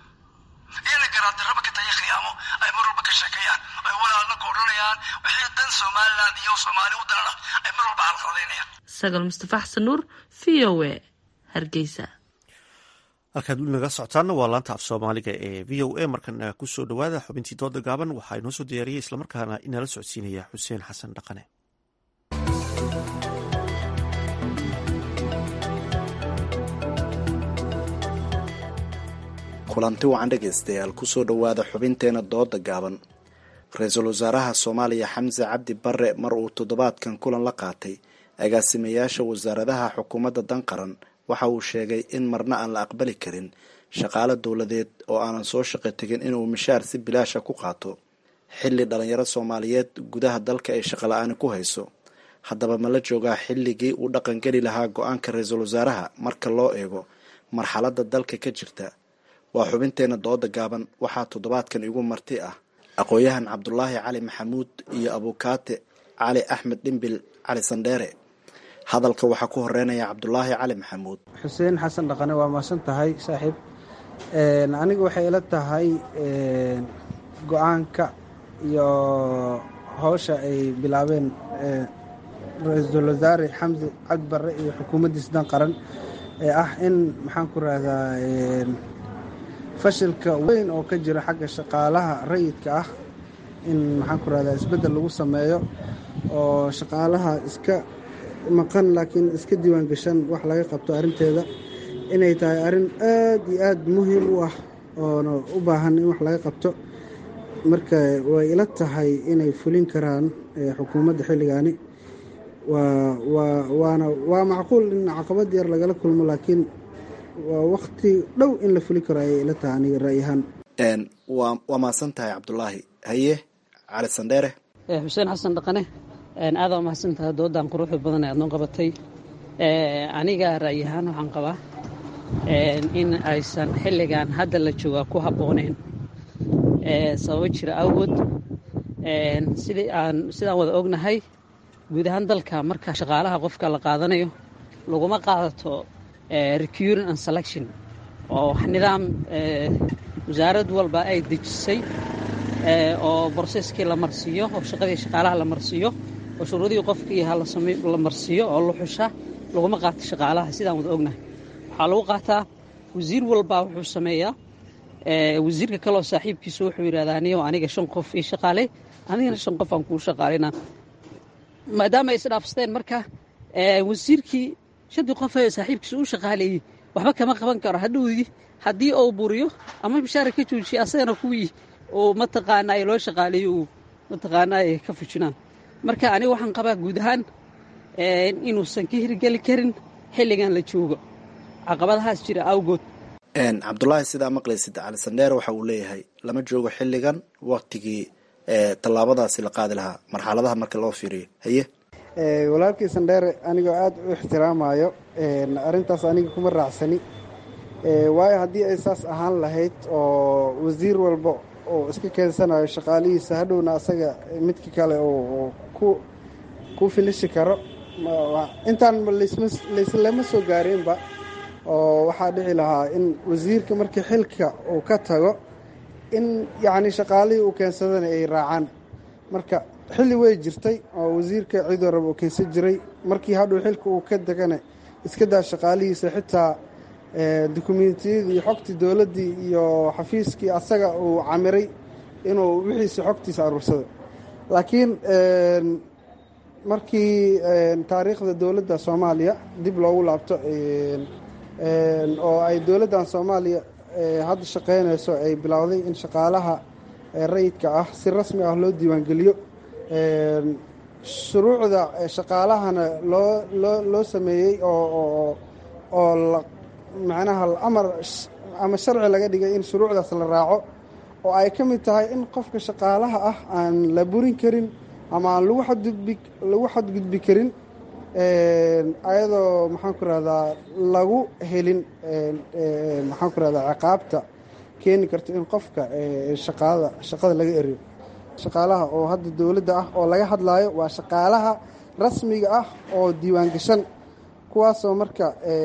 iyana garaaddarraba ka tayo khiyaamo ay mar walba ka sheekeeyaan ay walaalna ka odhanayaan wixii dan somaliland iyo soomaali u danana ay mar walba carqaladaynayaan sagal mustafa xasan nuur v o a hargeysa halkaad weli naga socotaanna waa laanta af soomaaliga ee v o a markana kusoo dhowaada xubintii dooda gaaban waxaa inoo soo diyaariyey islamarkaana inala socodsiinaya xuseen xasan dhaqane kulanti wacan dhegaystayaal kusoo dhowaada xubinteena dooda gaaban ra-iisul wasaaraha soomaaliya xamse cabdi bare mar uu toddobaadkan kulan la qaatay agaasimayaasha wasaaradaha xukuumadda dan qaran waxa uu sheegay in marna aan la aqbali karin shaqaale dowladeed oo aanan soo shaqo tegin inuu mishaar si bilaasha ku qaato xilli dhalinyaro soomaaliyeed gudaha dalka ay shaqola-aani ku hayso haddaba ma la joogaa xilligii uu dhaqangeli lahaa go-aanka ra-iisul wasaaraha marka loo eego marxaladda dalka ka jirta waa xubinteena dooda gaaban waxaa toddobaadkan igu marti ah aqoon-yahan cabdulaahi cali maxamuud iyo abukaate cali axmed dhimbil cali sandheere hadalka waxaa ku horeynaya cabdulaahi cali maxamuud xuseen xasan dhaqane waa mahadsan tahay saaxiib aniga waxay ila tahay go-aanka iyo howsha ay bilaabeen ra-iisul wasaare xamse cabdi barre iyo xukuumaddiisa dan qaran ee ah in maxaan ku rahdaa fashilka weyn oo ka jira xagga shaqaalaha rayidka ah in maxaan ku rahdaa isbeddel lagu sameeyo oo shaqaalaha iska maqan laakiin iska diiwaan gashan wax laga qabto arrinteeda inay tahay arrin aad iyo aad muhiim u ah oona u baahan in wax laga qabto marka way ila tahay inay fulin karaan xukuumadda xilligaani waana waa macquul in caqabad yar lagala kulmo laakiin waa wakti dhow in la fuli karo ayay ila tahay aniga ra'yahaan waa mahadsan tahay cabdulaahi haye cali sandheere xuseen xasan dhaqane aadaa mahadsan tahay doodan quruxda badan ee aad noo qabatay aniga ra'yahaan waxaan qabaa in aysan xilligan hadda la joogaa ku habbooneyn sababo jira awgood sidii aan sidaan wada ognahay guud ahaan dalka marka shaqaalaha qofka la qaadanayo laguma qaadato recuring and selection oo nidaam wasaarad walba ay dejisay oo broseskii la marsiiyo oo shaqadii shaqaalaha la marsiiyo oo shuruudihii qofkii la marsiiyo oo la xusha laguma qaato shaqaalaha sidaan wada ognahay waxaa lagu qaataa wasiir walbaa wuxuu sameeyaa wasiirka kaleoo saaxiibkiisu wuxuu yidhahdaa aniyo aniga shan qof ii shaqaalay anigana shan qof aan kuu shaqaalayna maadaama ay isdhaafsteen marka wasiirkii shantii qof ee saaxiibkiisa u shaqaaleeyey waxba kama qaban karo hadhowdii haddii uu buriyo ama mishaara ka joojiya asagana kuwii uu mataqaanaa loo shaqaaleeyo uu mataqaanaa ka fujinaan marka aniga waxaan qabaa guud ahaan inuusan ka hirgeli karin xilligan la joogo caqabadahaas jira awgood cabdulaahi sidaa maqlaysid cali sandheer waxa uu leeyahay lama joogo xilligan waktigii tallaabadaasi la qaadi lahaa marxaladaha marka loo fiiriyo haye walaalkii sandheere anigoo aada u ixtiraamayo arrintaas aniga kuma raacsani waayo haddii ay saas ahaan lahayd oo wasiir walba oo iska keensanayo shaqaalihiisa hadhowna asaga midka kale oo ku ku filishi karo intaan layslama soo gaarinba oo waxaa dhici lahaa in wasiirka markii xilka uu ka tago in yacni shaqaalihii uu keensadana ay raacaan marka xilli way jirtay oo wasiirka cidoo raba uu keensan jiray markii hadhow xilka uu ka degana iska daa shaqaalihiisa xitaa dukumentiyadii iyo xogtii dowladdii iyo xafiiskii asaga uu camiray inuu wixiisa xogtiisa aruursado laakiin markii taariikhda dowladda soomaaliya dib loogu laabto oo ay dowladdan soomaaliya hadda shaqaynayso ay bilowday in shaqaalaha rayidka ah si rasmi ah loo diiwaangeliyo shuruucda shaqaalahana loo loo loo sameeyey oo oo macnaha amar ama sharci laga dhigay in shuruucdaas la raaco oo ay ka mid tahay in qofka shaqaalaha ah aan la burin karin ama aan lagu xadgudbi lagu xadgudbi karin ayadoo maxaan ku rahdaa lagu helin maxaan ku rahdaa ciqaabta keeni karta in qofka shaqaada shaqada laga eriyo shaqaalaha oo hadda dowladda ah oo laga hadlaayo waa shaqaalaha rasmiga ah oo diiwaan gashan kuwaasoo marka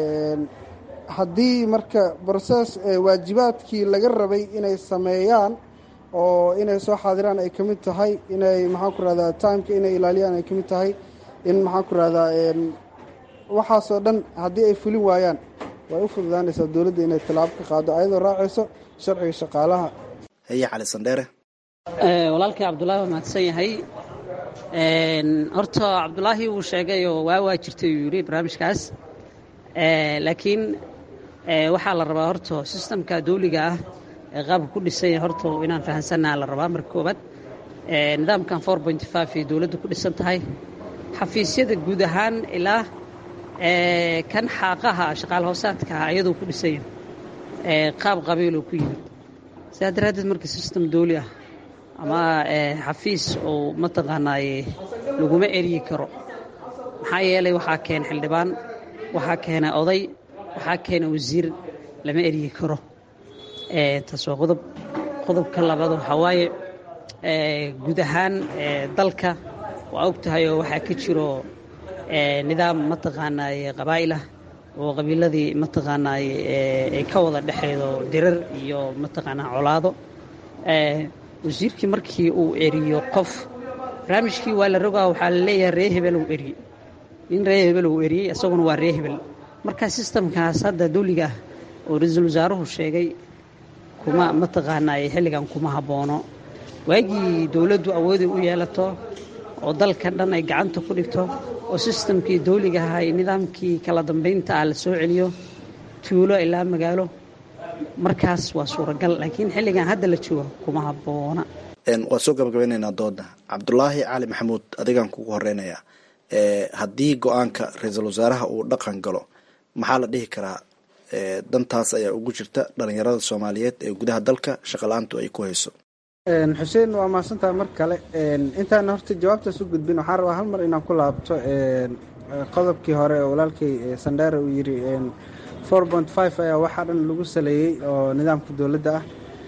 haddii marka broses waajibaadkii laga rabay inay sameeyaan oo inay soo xaadiraan ay ka mid tahay inay maxaan ku rahdaa timeka inay ilaaliyaan ay ka mid tahay in maxaan ku rahdaa waxaasoo dhan haddii ay fulin waayaan way u fududaanaysaa dowladda inay tallaabo ka qaado ayadoo raacayso sharciga shaqaalaha haye cali sandheere walaalkii cabdulaahi waa mahadsan yahay horta cabdulaahi wuu sheegay oo waa waa jirtay uu yidhi barnaamijkaas laakiin waxaa la rabaa horta sistamka dawliga ah ee qaabka ku dhisanya horta inaan fahansannaha la rabaa marka koobaad nidaamkan four point five ay dowladda ku dhisan tahay xafiisyada guud ahaan ilaa kan xaaqaha shaqaal hoosaadka ah ayadoo ku dhisanya qaab qabiiloo ku yimid sidaa daraaddeed marka sistem dawli ah ama xafiis oo mataqaanaaye laguma eryi karo maxaa yeelay waxaa keena xildhibaan waxaa keena oday waxaa keena wasiir lama eryi karo taas waa qodob qodobka labaad waxaa waaye guud ahaan dalka waa og tahay oo waxaa ka jiro nidaam mataqaanaaye qabaa'ilah oo qabiiladii mataqaanaaye ay ka wada dhexeedo dirar iyo mataqaanaa colaado wasiirkii markii uu eriyo qof barnaamijkii waa la rogaa waxaa la leeyahay ree hebel uu eriyey in ree hebel uu eriyey isaguna waa ree hebel marka sistamkaas hadda dawliga ah oo ra-iisul wasaaruhu sheegay kuma mataqaanaaye xilligan kuma habboono waagii dowladdu awoodi u yeelato oo dalka dhan ay gacanta ku dhigto oo sistamkii dawliga ahaa iyo nidaamkii kala dambaynta ah la soo celiyo tuulo ilaa magaalo markaas waa suuragal laakiin xilligan hadda la joogo kuma habboona waan soo gabagabeynaynaa dooda cabdulaahi cali maxamuud adigaan kugu horeynayaa haddii go-aanka ra-iisul wasaaraha uu dhaqan galo maxaa la dhihi karaa dantaas ayaa ugu jirta dhalinyarada soomaaliyeed ee gudaha dalka shaqala-aantu ay ku hayso xuseen waa mahadsantaha mar kale intaan horta jawaabtaas u gudbin waxaan rabaa hal mar inaan ku laabto qodobkii hore oo walaalkay sandheere uu yidhi four point five ayaa waxaa dhan lagu saleeyey oo nidaamka dowladda ah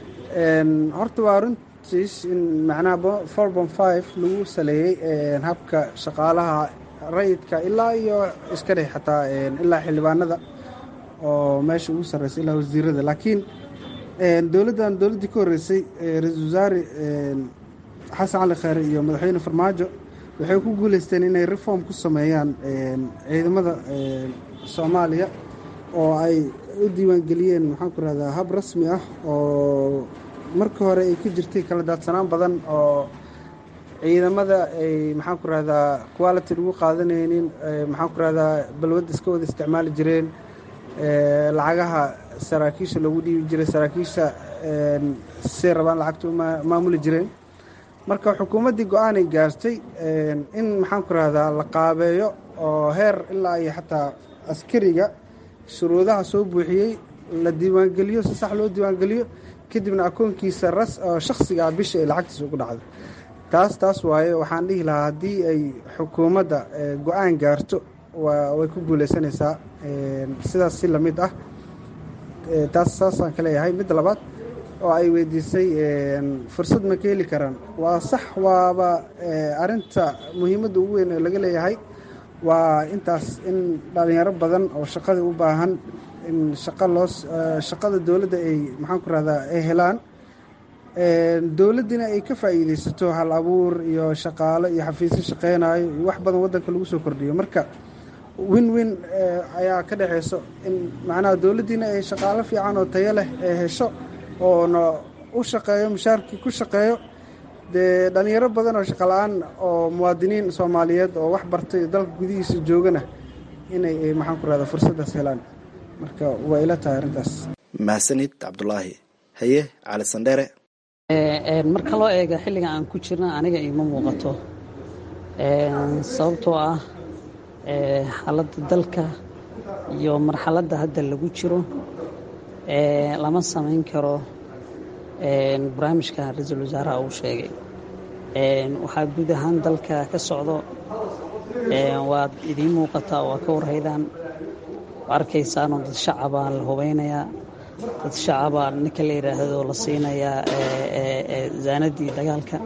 horta waa runtiis in macnaha four point five lagu saleeyey habka shaqaalaha rayidka ilaa iyo iska dheh xataa ilaa xildhibaanada oo meesha ugu sarreysa ilaa wasiirada laakiin dowladdan dowladdii ka horreysay ra-iisul wasaare xasan cali kheyre iyo madaxweyne farmaajo waxay ku guuleysteen inay reform ku sameeyaan ciidamada soomaaliya oo ay u diiwaangeliyeen maxaan ku rahdaa hab rasmi ah oo marka hore ay ku jirtay kala daadsanaan badan oo ciidamada ay maxaan ku rahdaa quality lagu qaadanaynin maxaan ku rahdaa balwadda iska wada isticmaali jireen lacagaha saraakiisha loogu dhiibi jiray saraakiisha say rabaan lacagta maamuli jireen marka xukuumaddii go-aanay gaartay in maxaan ku rahdaa la qaabeeyo oo heer ilaa iyo xataa askariga shuruudaha soo buuxiyey la diiwaangeliyo si sax loo diiwaangeliyo kadibna akoonkiisa ras oo shakhsiga ah bisha ay lacagtiisa ugu dhacdo taas taas waaye waxaan dhihi lahaa haddii ay xukuumadda go-aan gaarto way ku guuleysanaysaa sidaas si lamid ah taas saasaan ka leeyahay midda labaad oo ay weydiisay fursad ma ka heli karaan waa sax waaba arinta muhiimadda ugu weyn oo laga leeyahay waa intaas in dhalinyaro badan oo shaqada u baahan in shaqa loo shaqada dowladda ay maxaan ku rahdaa ay helaan dowladdina ay ka faa'iideysato hal abuur iyo shaqaalo iyo xafiisyo shaqeynayo iyo wax badan waddanka lagu soo kordhiyo marka win win ayaa ka dhexeyso in macnaha dowladdiina ay shaqaalo fiican oo tayo leh ay hesho oona u shaqeeyo mushaarkii ku shaqeeyo dee dhalinyaro badan oo shaqala-aan oo muwaadiniin soomaaliyeed oo wax bartay dalka gudihiisa joogana inay maxaan ku rahda fursaddaas helaan marka waa ila tahay arrintaas mahadsanid cabdulaahi haye cali sandheere marka loo eega xilligan aan ku jirna aniga iima muuqato sababtoo ah xaaladda dalka iyo marxaladda hadda lagu jiro lama samayn karo barnaamijka ra-iisul wasaaraha uu sheegay waxaa guud ahaan dalka ka socdo waad idiin muuqataa waa ka warhaydaan arkaysaanoo dad shacabaa la hubeynayaa dad shacabaa ninka la yidhaahdo la siinayaa zaanadii dagaalka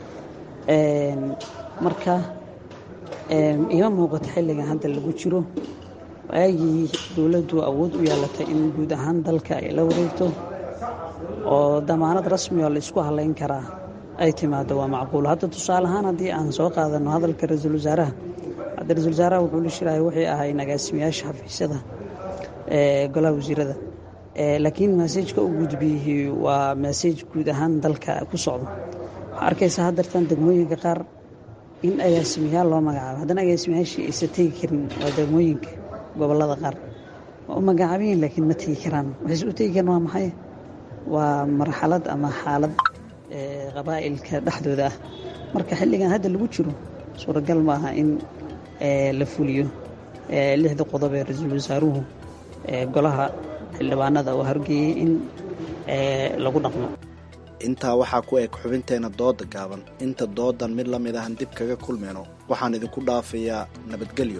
marka ima muuqato xilligan hadda lagu jiro waagii dowladdu awood u yeelatay in guud ahaan dalka ay la wareegto oo damaanad rasmi oo la isku halayn karaa ay timaado waa macquul hadda tusaale ahaan haddii aan soo qaadano hadalka ra-iisul wasaaraha hadda ra-isul wasaaraha wuxuu la shirahay waxay ahayn agaasimayaasha xafiisyada golaha wasiirada laakiin maseejka u gudbiyey waa maseej guud ahaan dalka ku socdo waxaa arkaysaa haddartan degmooyinka qaar in agaasimayaal loo magacaabo haddana agaasimayaashii aysa tegi karin waa degmooyinka gobolada qaar waa u magacaabayin laakiin ma tegi karaan waxayse u tegi karaan waa maxay waa marxalad ama xaalad qabaa'ilka dhexdooda ah marka xilligan hadda lagu jiro suuragal maaha in la fuliyo lixda qodob ee ra-iisul wasaaruhu golaha xildhibaanada oo hargeeyey in lagu dhaqmo intaa waxaa ku eg xubinteena dooda gaaban inta doodan mid la mid ahan dib kaga kulmayno waxaan idinku dhaafayaa nabadgelyo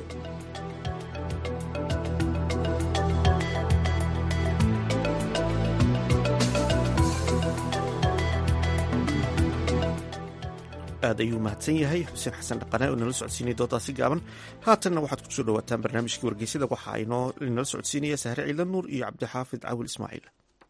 aad ayuu mahadsan yahay xuseen xasan dhaqane oo inala socodsiinaya doodaasi gaaban haatanna waxaad kusoo dhawaataan barnaamijkii wargeysada waxaa inala socodsiinaya sahre ciidan nuur iyo cabdixaafid cawil ismaaciil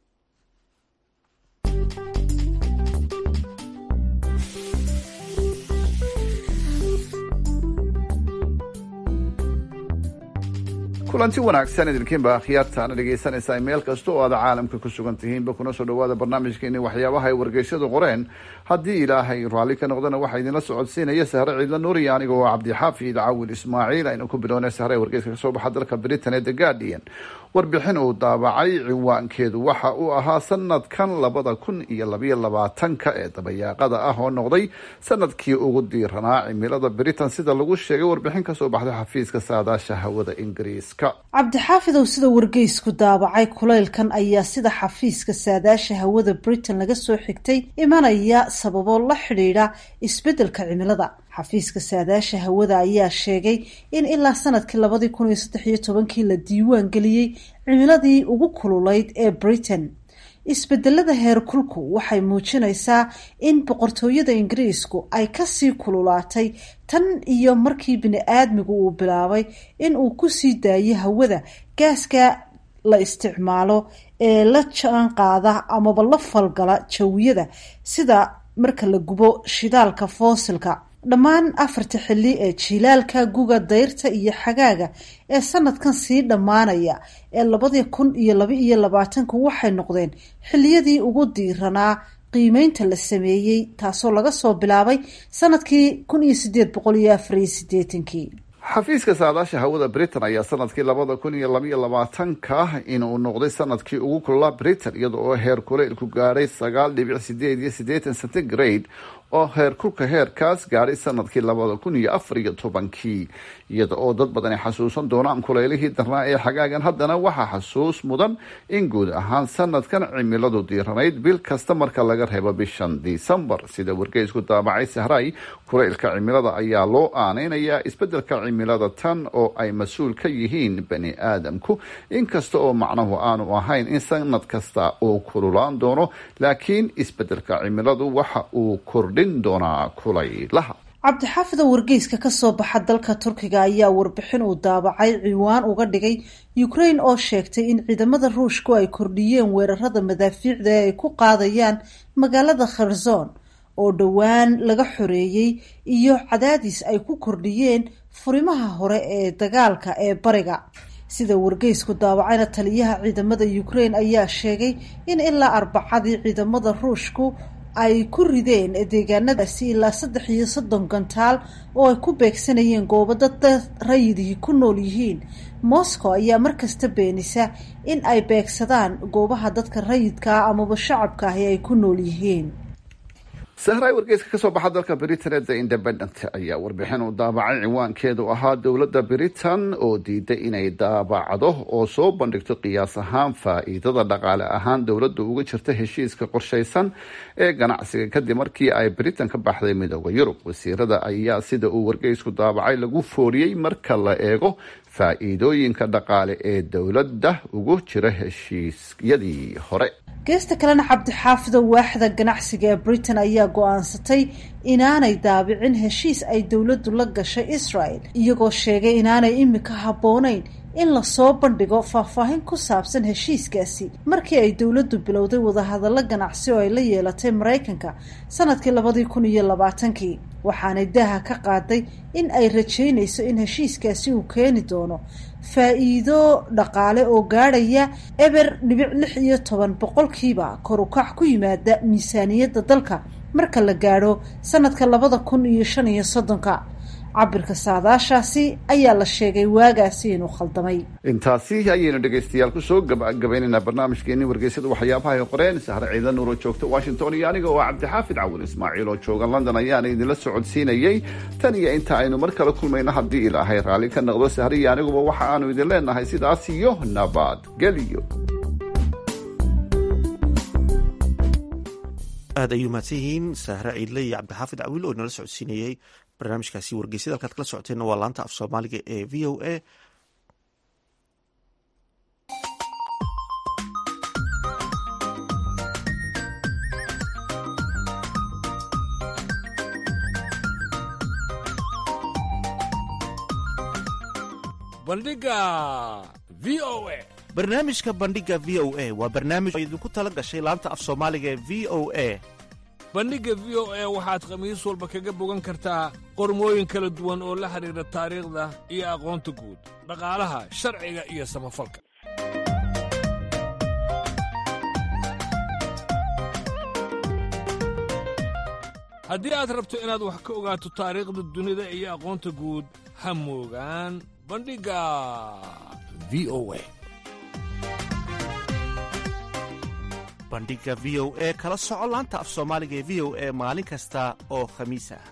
kulanti wanaagsan idinkiinba akhyaartaana dhegaysanaysaa meel kasta oo aad caalamka ku sugan tihiinba kuna soo dhawaada barnaamijkeeni waxyaabaha ay wargeysyadu qoreen haddii ilaahay raalli ka noqdana waxaa idinla socodsiinaya sahre ciidla nuuriya aniga oo cabdixaafid cawil ismaaciil aynu ku bilownay sahre wargeyska kasoo baxa dalka britain ee the guardian warbixin uu daabacay ciwaankeedu waxa uu ahaa sanadkan labada kun iyo labayo labaatanka ee dabayaaqada ah oo noqday sanadkii ugu diiranaa cimilada britain sida lagu sheegay warbixin kasoo baxday xafiiska saadaasha hawada ingiriiska cabdixaafidow sida wargeysku daabacay kulaylkan ayaa sida xafiiska saadaasha hawada britain laga soo xigtay imanaya sababo la xidhiidha isbeddelka cimilada xafiiska saadaasha hawada ayaa sheegay in ilaa sanadkii labadii kun iyo saddex iyo tobankii la diiwaan geliyey cimiladii ugu kululayd ee britain isbedelada heerkulku waxay muujinaysaa in boqortooyada ingiriisku ay kasii kululaatay tan iyo markii bini-aadmigu uu bilaabay in uu kusii daayo hawada gaaska la isticmaalo ee la jaan qaada amaba la falgala jawiyada sida marka la gubo shidaalka foosilka dhammaan afarta xilli ee jiilaalka guga dayrta iyo xagaaga ee sanadkan sii dhammaanaya ee labadii kun iyo laba iyo labaatanku waxay noqdeen xilliyadii ugu diiranaa qiimeynta la sameeyey taasoo laga soo bilaabay sanadkii kun iyo sideed boqol iyo afar iyo sideetankii xafiiska saadaasha hawada britain ayaa sanadkii labada kun iyo labaiyo labaatanka inuu noqday sanadkii ugu kulolaa britain iyada oo heer kuleylku gaadhay sagaal dhibic sideed iyo siddeetan centigrade oo heerkulka heerkaas gaadhay sanadkii labada kun iyo afar iyo tobankii iyada oo dad badan ay xasuusan doonaan kuleylihii darnaa ee xagaagan haddana waxaa xasuus mudan in guud ahaan sanadkan cimiladu diiranayd bil kasta marka laga reebo bishan disembar sida wargeysku daabacay sahray kuleylka cimilada ayaa loo aaneynayaa isbedelka cimilada tan oo ay mas-uul ka yihiin bani aadamku inkasta oo macnuhu aanu ahayn in sanad kasta uu kululaan doono laakiin isbedelka cimiladu waxa uu kordhin doonaa kulaylaha cabdixaafid oo wargeyska kasoo baxa dalka turkiga ayaa warbixin uu daabacay ciwaan uga dhigay ukraine oo sheegtay in ciidamada ruushku ay kordhiyeen weerarada madaafiicda ee ay ku qaadayaan magaalada kherson oo dhowaan laga xoreeyey iyo cadaadis ay ku kordhiyeen furimaha hore ee dagaalka ee bariga sida wargeysku daawacayna taliyaha ciidamada ukraine ayaa sheegay in ilaa arbacadii ciidamada ruushku ay ku rideen deegaanadaasi ilaa saddex iyo soddon gantaal oo ay ku beegsanayeen goobo dad rayidihii ku nool yihiin moscow ayaa markasta beenisa in ay beegsadaan goobaha dadka rayidka ah amaba shacabka ahi ay ku nool yihiin sahray wargeyska kasoo baxa dalka britain ee the independent ayaa warbixin uu daabacay ciwaankeedu ahaa dowladda britain oo diiday inay daabacdo oo soo bandhigto qiyaas ahaan faa-iidada dhaqaale ahaan dowladda uga jirta heshiiska qorshaysan ee ganacsiga kadib markii ay britain ka baxday midooda yurub wasiirada ayaa sida uu wargeysku daabacay lagu fooriyey marka la eego faa-iidooyinka dhaqaale ee dowladda ugu jira heshiisyadii hore geesta kalena cabdixaafido waaxda ganacsiga ee britain ayaa go-aansatay inaanay daabicin heshiis ay dowladdu la gashay israel iyagoo sheegay inaanay imika habboonayn in lasoo bandhigo faahfaahin ku saabsan heshiiskaasi markii ay dowladdu bilowday wadahadallo ganacsi oo ay la yeelatay maraykanka sanadkii labadii kun iyo labaatankii waxaanay daaha ka qaaday in ay rajaynayso in heshiiskaasi uu keeni doono faa-iido dhaqaale oo gaadhaya eber dhibic lix iyo toban boqolkiiba kor u kac ku yimaada miisaaniyadda dalka marka la gaadho sanadka labada kun iyo shan iyo soddonka cabirka saadaashaasi ayaa la sheegay waagaasi inuu khaldamay intaasi ayaynu dhegaystayaal kusoo gabagabaynaynaa barnaamijkeeni wargeysyada waxyaabaha ay qoreen sahre ciidan nuuro joogta washington iyo aniga oo cabdixaafid cawil ismaaciil oo jooga london ayaana idinla socodsiinayey tan iyo inta aynu mar kale kulmayno haddii ilaahay raalli ka noqdo sahre iyo aniguba waxa aanu idin leenahay sidaas iyo nabadgelyo aad ayuu mahadsan yihiin sahre ciidle iyo cabdixaafid cawiil oo inala socodsiinayey barnaamijkaasi wargeysyada halkaad kala socoteenna waa laanta af soomaaliga ee v o a bandhiga v o a barnaamijka bandhiga v o a waa barnaamij oo idinku tala gashay laanta af soomaaliga ee v o a bandhigga v o a waxaad khamiis walba kaga bogan kartaa qormooyin kala duwan oo la xidhiidha taariikhda iyo aqoonta guud dhaqaalaha sharciga iyo samafalka haddii aad rabto inaad wax ka ogaato taariikhda dunida iyo aqoonta guud ha moogaan bandhigga v o a bandhiga v o e kala soco laanta af soomaaliga ee v o e maalin kasta oo khamiis ah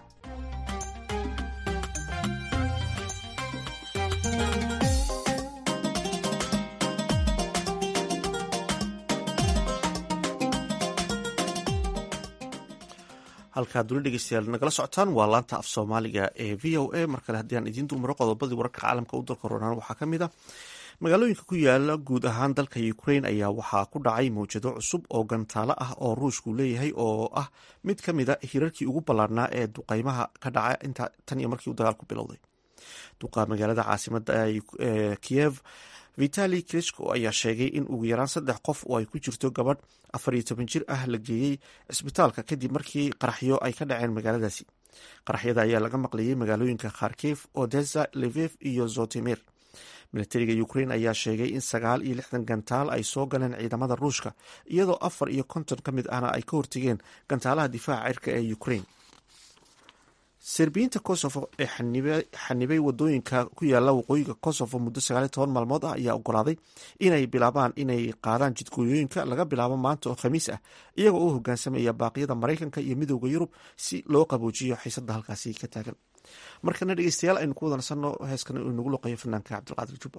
halkaad duli dhegeystayaal nagala socotaan waa laanta af soomaaliga ee v o a mar kale haddii aan idiin dulmaro qodobadii wararka caalamka u dalka roonaan waxaa ka mid a magaalooyinka ku yaala guud ahaan dalka ukraine ayaa waxaa ku dhacay mawjado cusub oo gantaalo ah oo ruushku leeyahay oo ah mid ka mid a hirarkii ugu ballaarnaa ee duqeymaha ka dhaca tan iyo markii uu dagaalku bilowday duqa magaalada caasimada kiyev vitali krisko ayaa sheegay in ugu yaraan saddex qof oo ay ku jirto gabadh afar iyo toban jir ah la geeyey cisbitaalka kadib markii qaraxyo ay ka dhaceen magaaladaasi qaraxyada ayaa laga maqlayay magaalooyinka kharkif odessa levef iyo zotemir milatariga ukraine ayaa sheegay in sagaal iyo lixdan gantaal ay soo galeen ciidamada ruushka iyadoo afar iyo konton ka mid ahna ay ka hortegeen gantaalaha difaaca cirka ee ukraine serbiyiinta kosovo ee xanibay wadooyinka ku yaala waqooyiga kosovo muddo sagaaliy toban maalmood ah ayaa ogolaaday inay bilaabaan inay qaadaan jidgooyooyinka laga bilaabo maanta oo khamiis ah iyagoo u hogaansamaya baaqyada maraykanka iyo midooda yurub si loo qaboojiyo xiisada halkaasi ka taagan markana dhegeystayaal aynu ku wadansanno heeskan uu nagu loqeeyo fanaanka cabdilqaadir jubba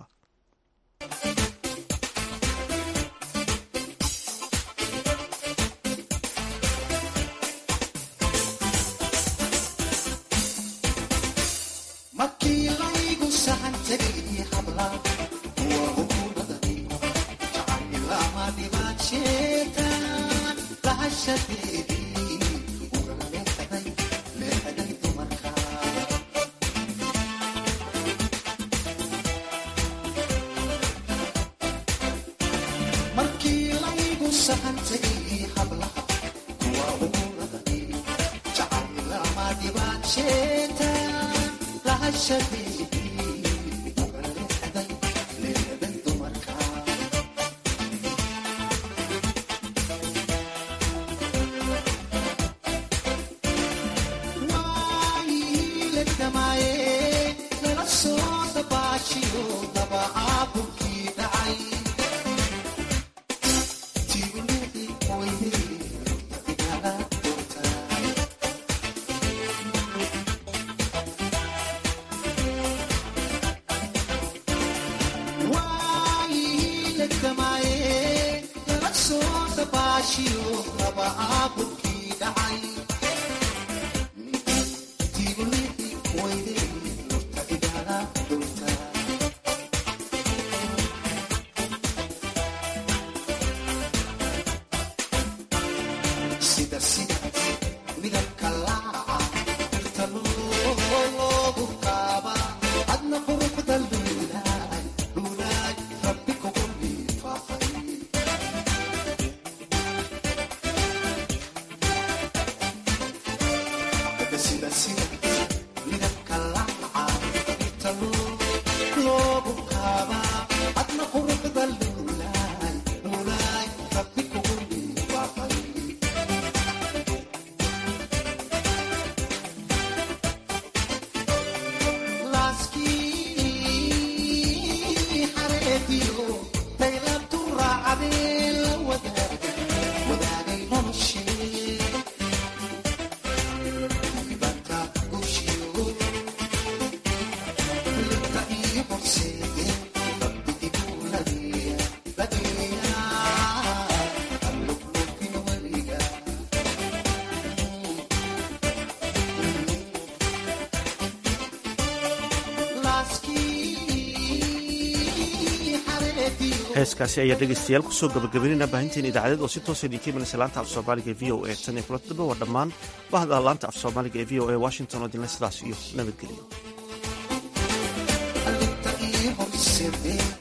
heeskaasi ayaa dhegeystayaal kusoo gabagabeynayna baahinteen idaacadeed oo si toosa idinka imanaysa laanta af soomaaliga e v o a tan iyo kulanta dambe waa dhammaan bahda laanta af soomaaliga ee v o a washington oo dinle sidaas iyo nabadgelyo